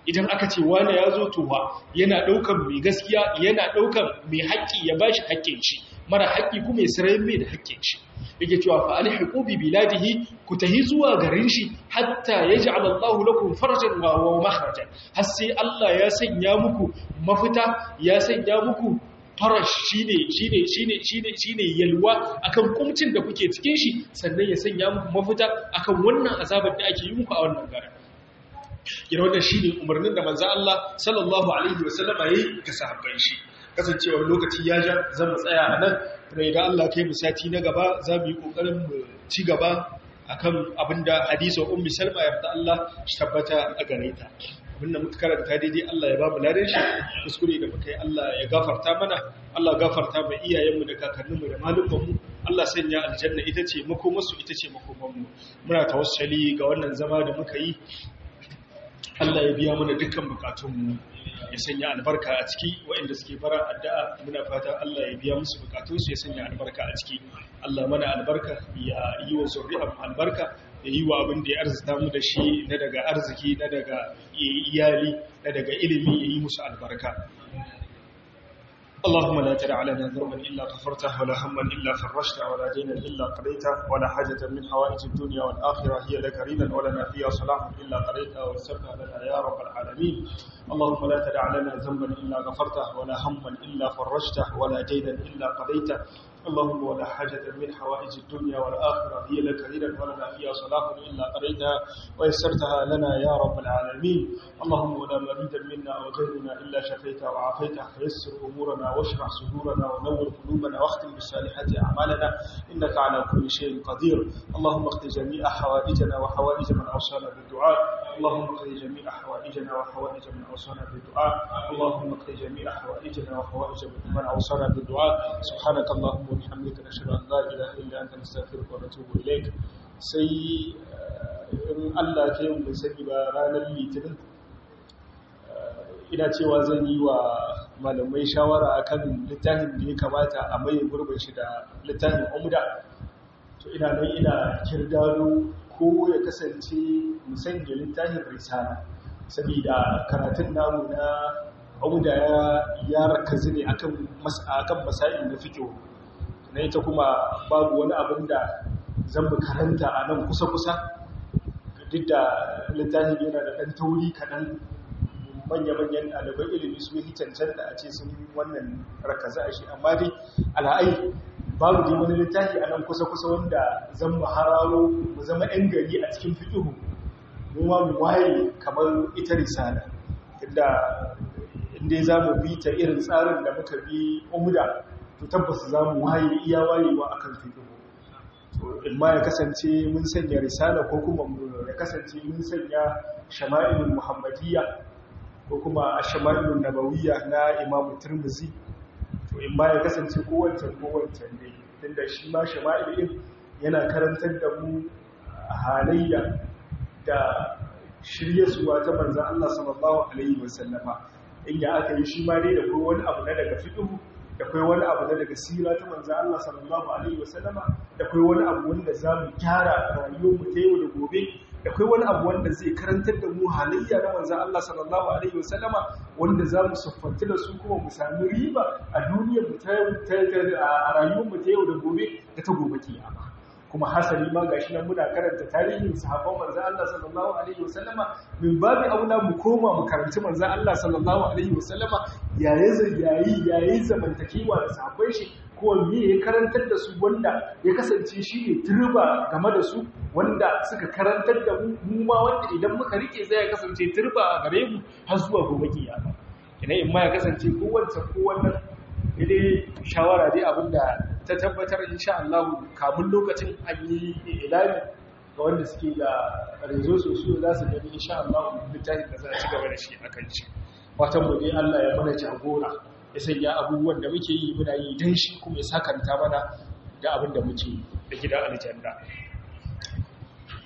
idan aka ce wane ya zo towa yana ɗaukan mai gaskiya yana ɗaukan mai haƙƙi ya ba shi haƙƙin shi mara haƙƙi kuma ya sirai mai da haƙƙin shi yake cewa fa alhiqu bi biladihi ku tahi zuwa garin shi hatta yaj'al Allahu lakum farjan wa wa makhrajan har sai Allah ya sanya muku mafita ya sanya muku farash shine shine shine shine shine yalwa akan kumcin da kuke cikin shi sannan ya sanya muku mafita akan wannan azabar da ake yi muku a wannan garin yana wannan shine umarnin da manzo Allah sallallahu alaihi wasallama yayi ga sahabban shi kasancewar lokaci ya ja zan mu tsaya a nan kuma idan Allah kai mu sati na gaba za mu yi kokarin mu ci gaba akan abinda hadisin ummi salma ya fata Allah shi tabbata a gare ta abinda muka karanta daidai Allah ya ba mu ladan shi kuskure da muka yi Allah ya gafarta mana Allah gafarta ma iyayenmu da kakanninmu da malumanmu Allah sanya aljanna ita ce makomarsu ita ce makomanmu muna tawassali ga wannan zama da muka yi Allah ya biya mana dukkan bukatunmu ya sanya albarka a ciki waɗanda suke fara addu'a muna fata Allah ya biya musu bukatunsu ya sanya albarka a ciki Allah mana albarka ya yi wa zuri'ar albarka ya yi wa abin da ya arzita mu da shi na daga arziki na daga iyali na daga ilimi ya yi musu albarka اللهم لا تدع لنا ذنبا إلا غفرته ولا هما إلا فرجته ولا دينا إلا قضيته ولا حاجة من حوائج الدنيا والآخرة هي لك رينا ولنا فيها صلاح إلا قضيتها ويسرها لنا يا رب العالمين اللهم لا تدع لنا ذنبا إلا غفرته ولا هما إلا فرجته ولا دينا إلا قضيته اللهم ولا حاجة من حوائج الدنيا والآخرة هي لك رينا ولنا فيها صلاح إلا قضيتها ويسرتها لنا يا رب العالمين اللهم ولا مريدا منا أو غيرنا إلا شفيته وعافيته فيسر أمورنا واشرح صدورنا ونور قلوبنا واختم بالصالحات أعمالنا إنك على كل شيء قدير اللهم اقض جميع حوائجنا وحوائج من أوصانا بالدعاء اللهم اقض جميع حوائجنا وحوائج من أوصانا بالدعاء اللهم اقض جميع حوائجنا وحوائج من أوصانا بالدعاء سبحانك اللهم وبحمدك نشهد أن لا إله إلا أنت نستغفرك ونتوب إليك sai in Allah ta yi sani ba ranar litinin ina cewa zan yi wa malamai shawara akan littafin da ya kamata a mai gurbin shi da littafin umda to ina nan ina kirdado ko ya kasance musanya littafin risala saboda karatun namu na umda ya ya rakazi ne akan akan masail na fiqh na ita kuma babu wani abin da zan mu karanta a nan kusa-kusa duk da littafin yana da ɗan tauri kaɗan manya-manyan ɗaliban ilimi su yi cancanta a ce sun wannan rakaza a shi amma dai ala'ai babu dai wani littafi a nan kusa-kusa wanda zan mu hararo mu zama 'yan gari a cikin fiƙihu mu ma mu waye kamar ita risala inda inda za mu bi ta irin tsarin da muka bi umda to tabbas za mu waye iya wayewa akan fiƙihu in ma ya kasance mun sanya risala ko kuma ya kasance mun sanya shama'ilul muhammadiyya ko kuma shama'ilul nabawiyya na imamu turmuzi to in ma ya kasance kowancan kowancan ne tunda shi ma shama'il din yana karantar da mu halayya da shirye suwa ta manzan Allah sallallahu alaihi wasallama inda aka yi shi ma dai da kai wani abu na daga fiqh da kai wani abu na daga sira ta manzan Allah sallallahu alaihi wasallama da kai wani abu wanda za mu gyara rayuwarmu ta yau da gobe da kai wani abu wanda zai karantar da mu halayya na manzan Allah sallallahu alaihi wasallama wanda za mu siffanci da su kuma mu sami riba a duniyar mu ta a rayuwarmu ta yau da gobe da ta gobe kiyama kuma hasali ma gashi nan muna karanta tarihin sahabban manzon Allah sallallahu alaihi wasallama min babi aula mu koma mu karanci manzon Allah sallallahu alaihi wasallama yayi yayi yayi zamantakewa da sahabbai shi ko me ya karantar da su wanda ya kasance shi ne turba game da su wanda suka karantar da mu mu ma wanda idan muka rike zai kasance turba a gare mu har zuwa gobe kiyama ina in ma ya kasance ko wancan ko wannan dai shawara dai abinda ta tabbatar insha Allah kamun lokacin an yi ilani ga wanda suke da rezo sosai za su gani insha Allah littafin da za a ci gaba da shi akan shi watan mu dai Allah ya mana jagora ya sanya abubuwan da muke yi muna yi dan shi kuma ya sakanta mana da abin da muke da gidan aljanna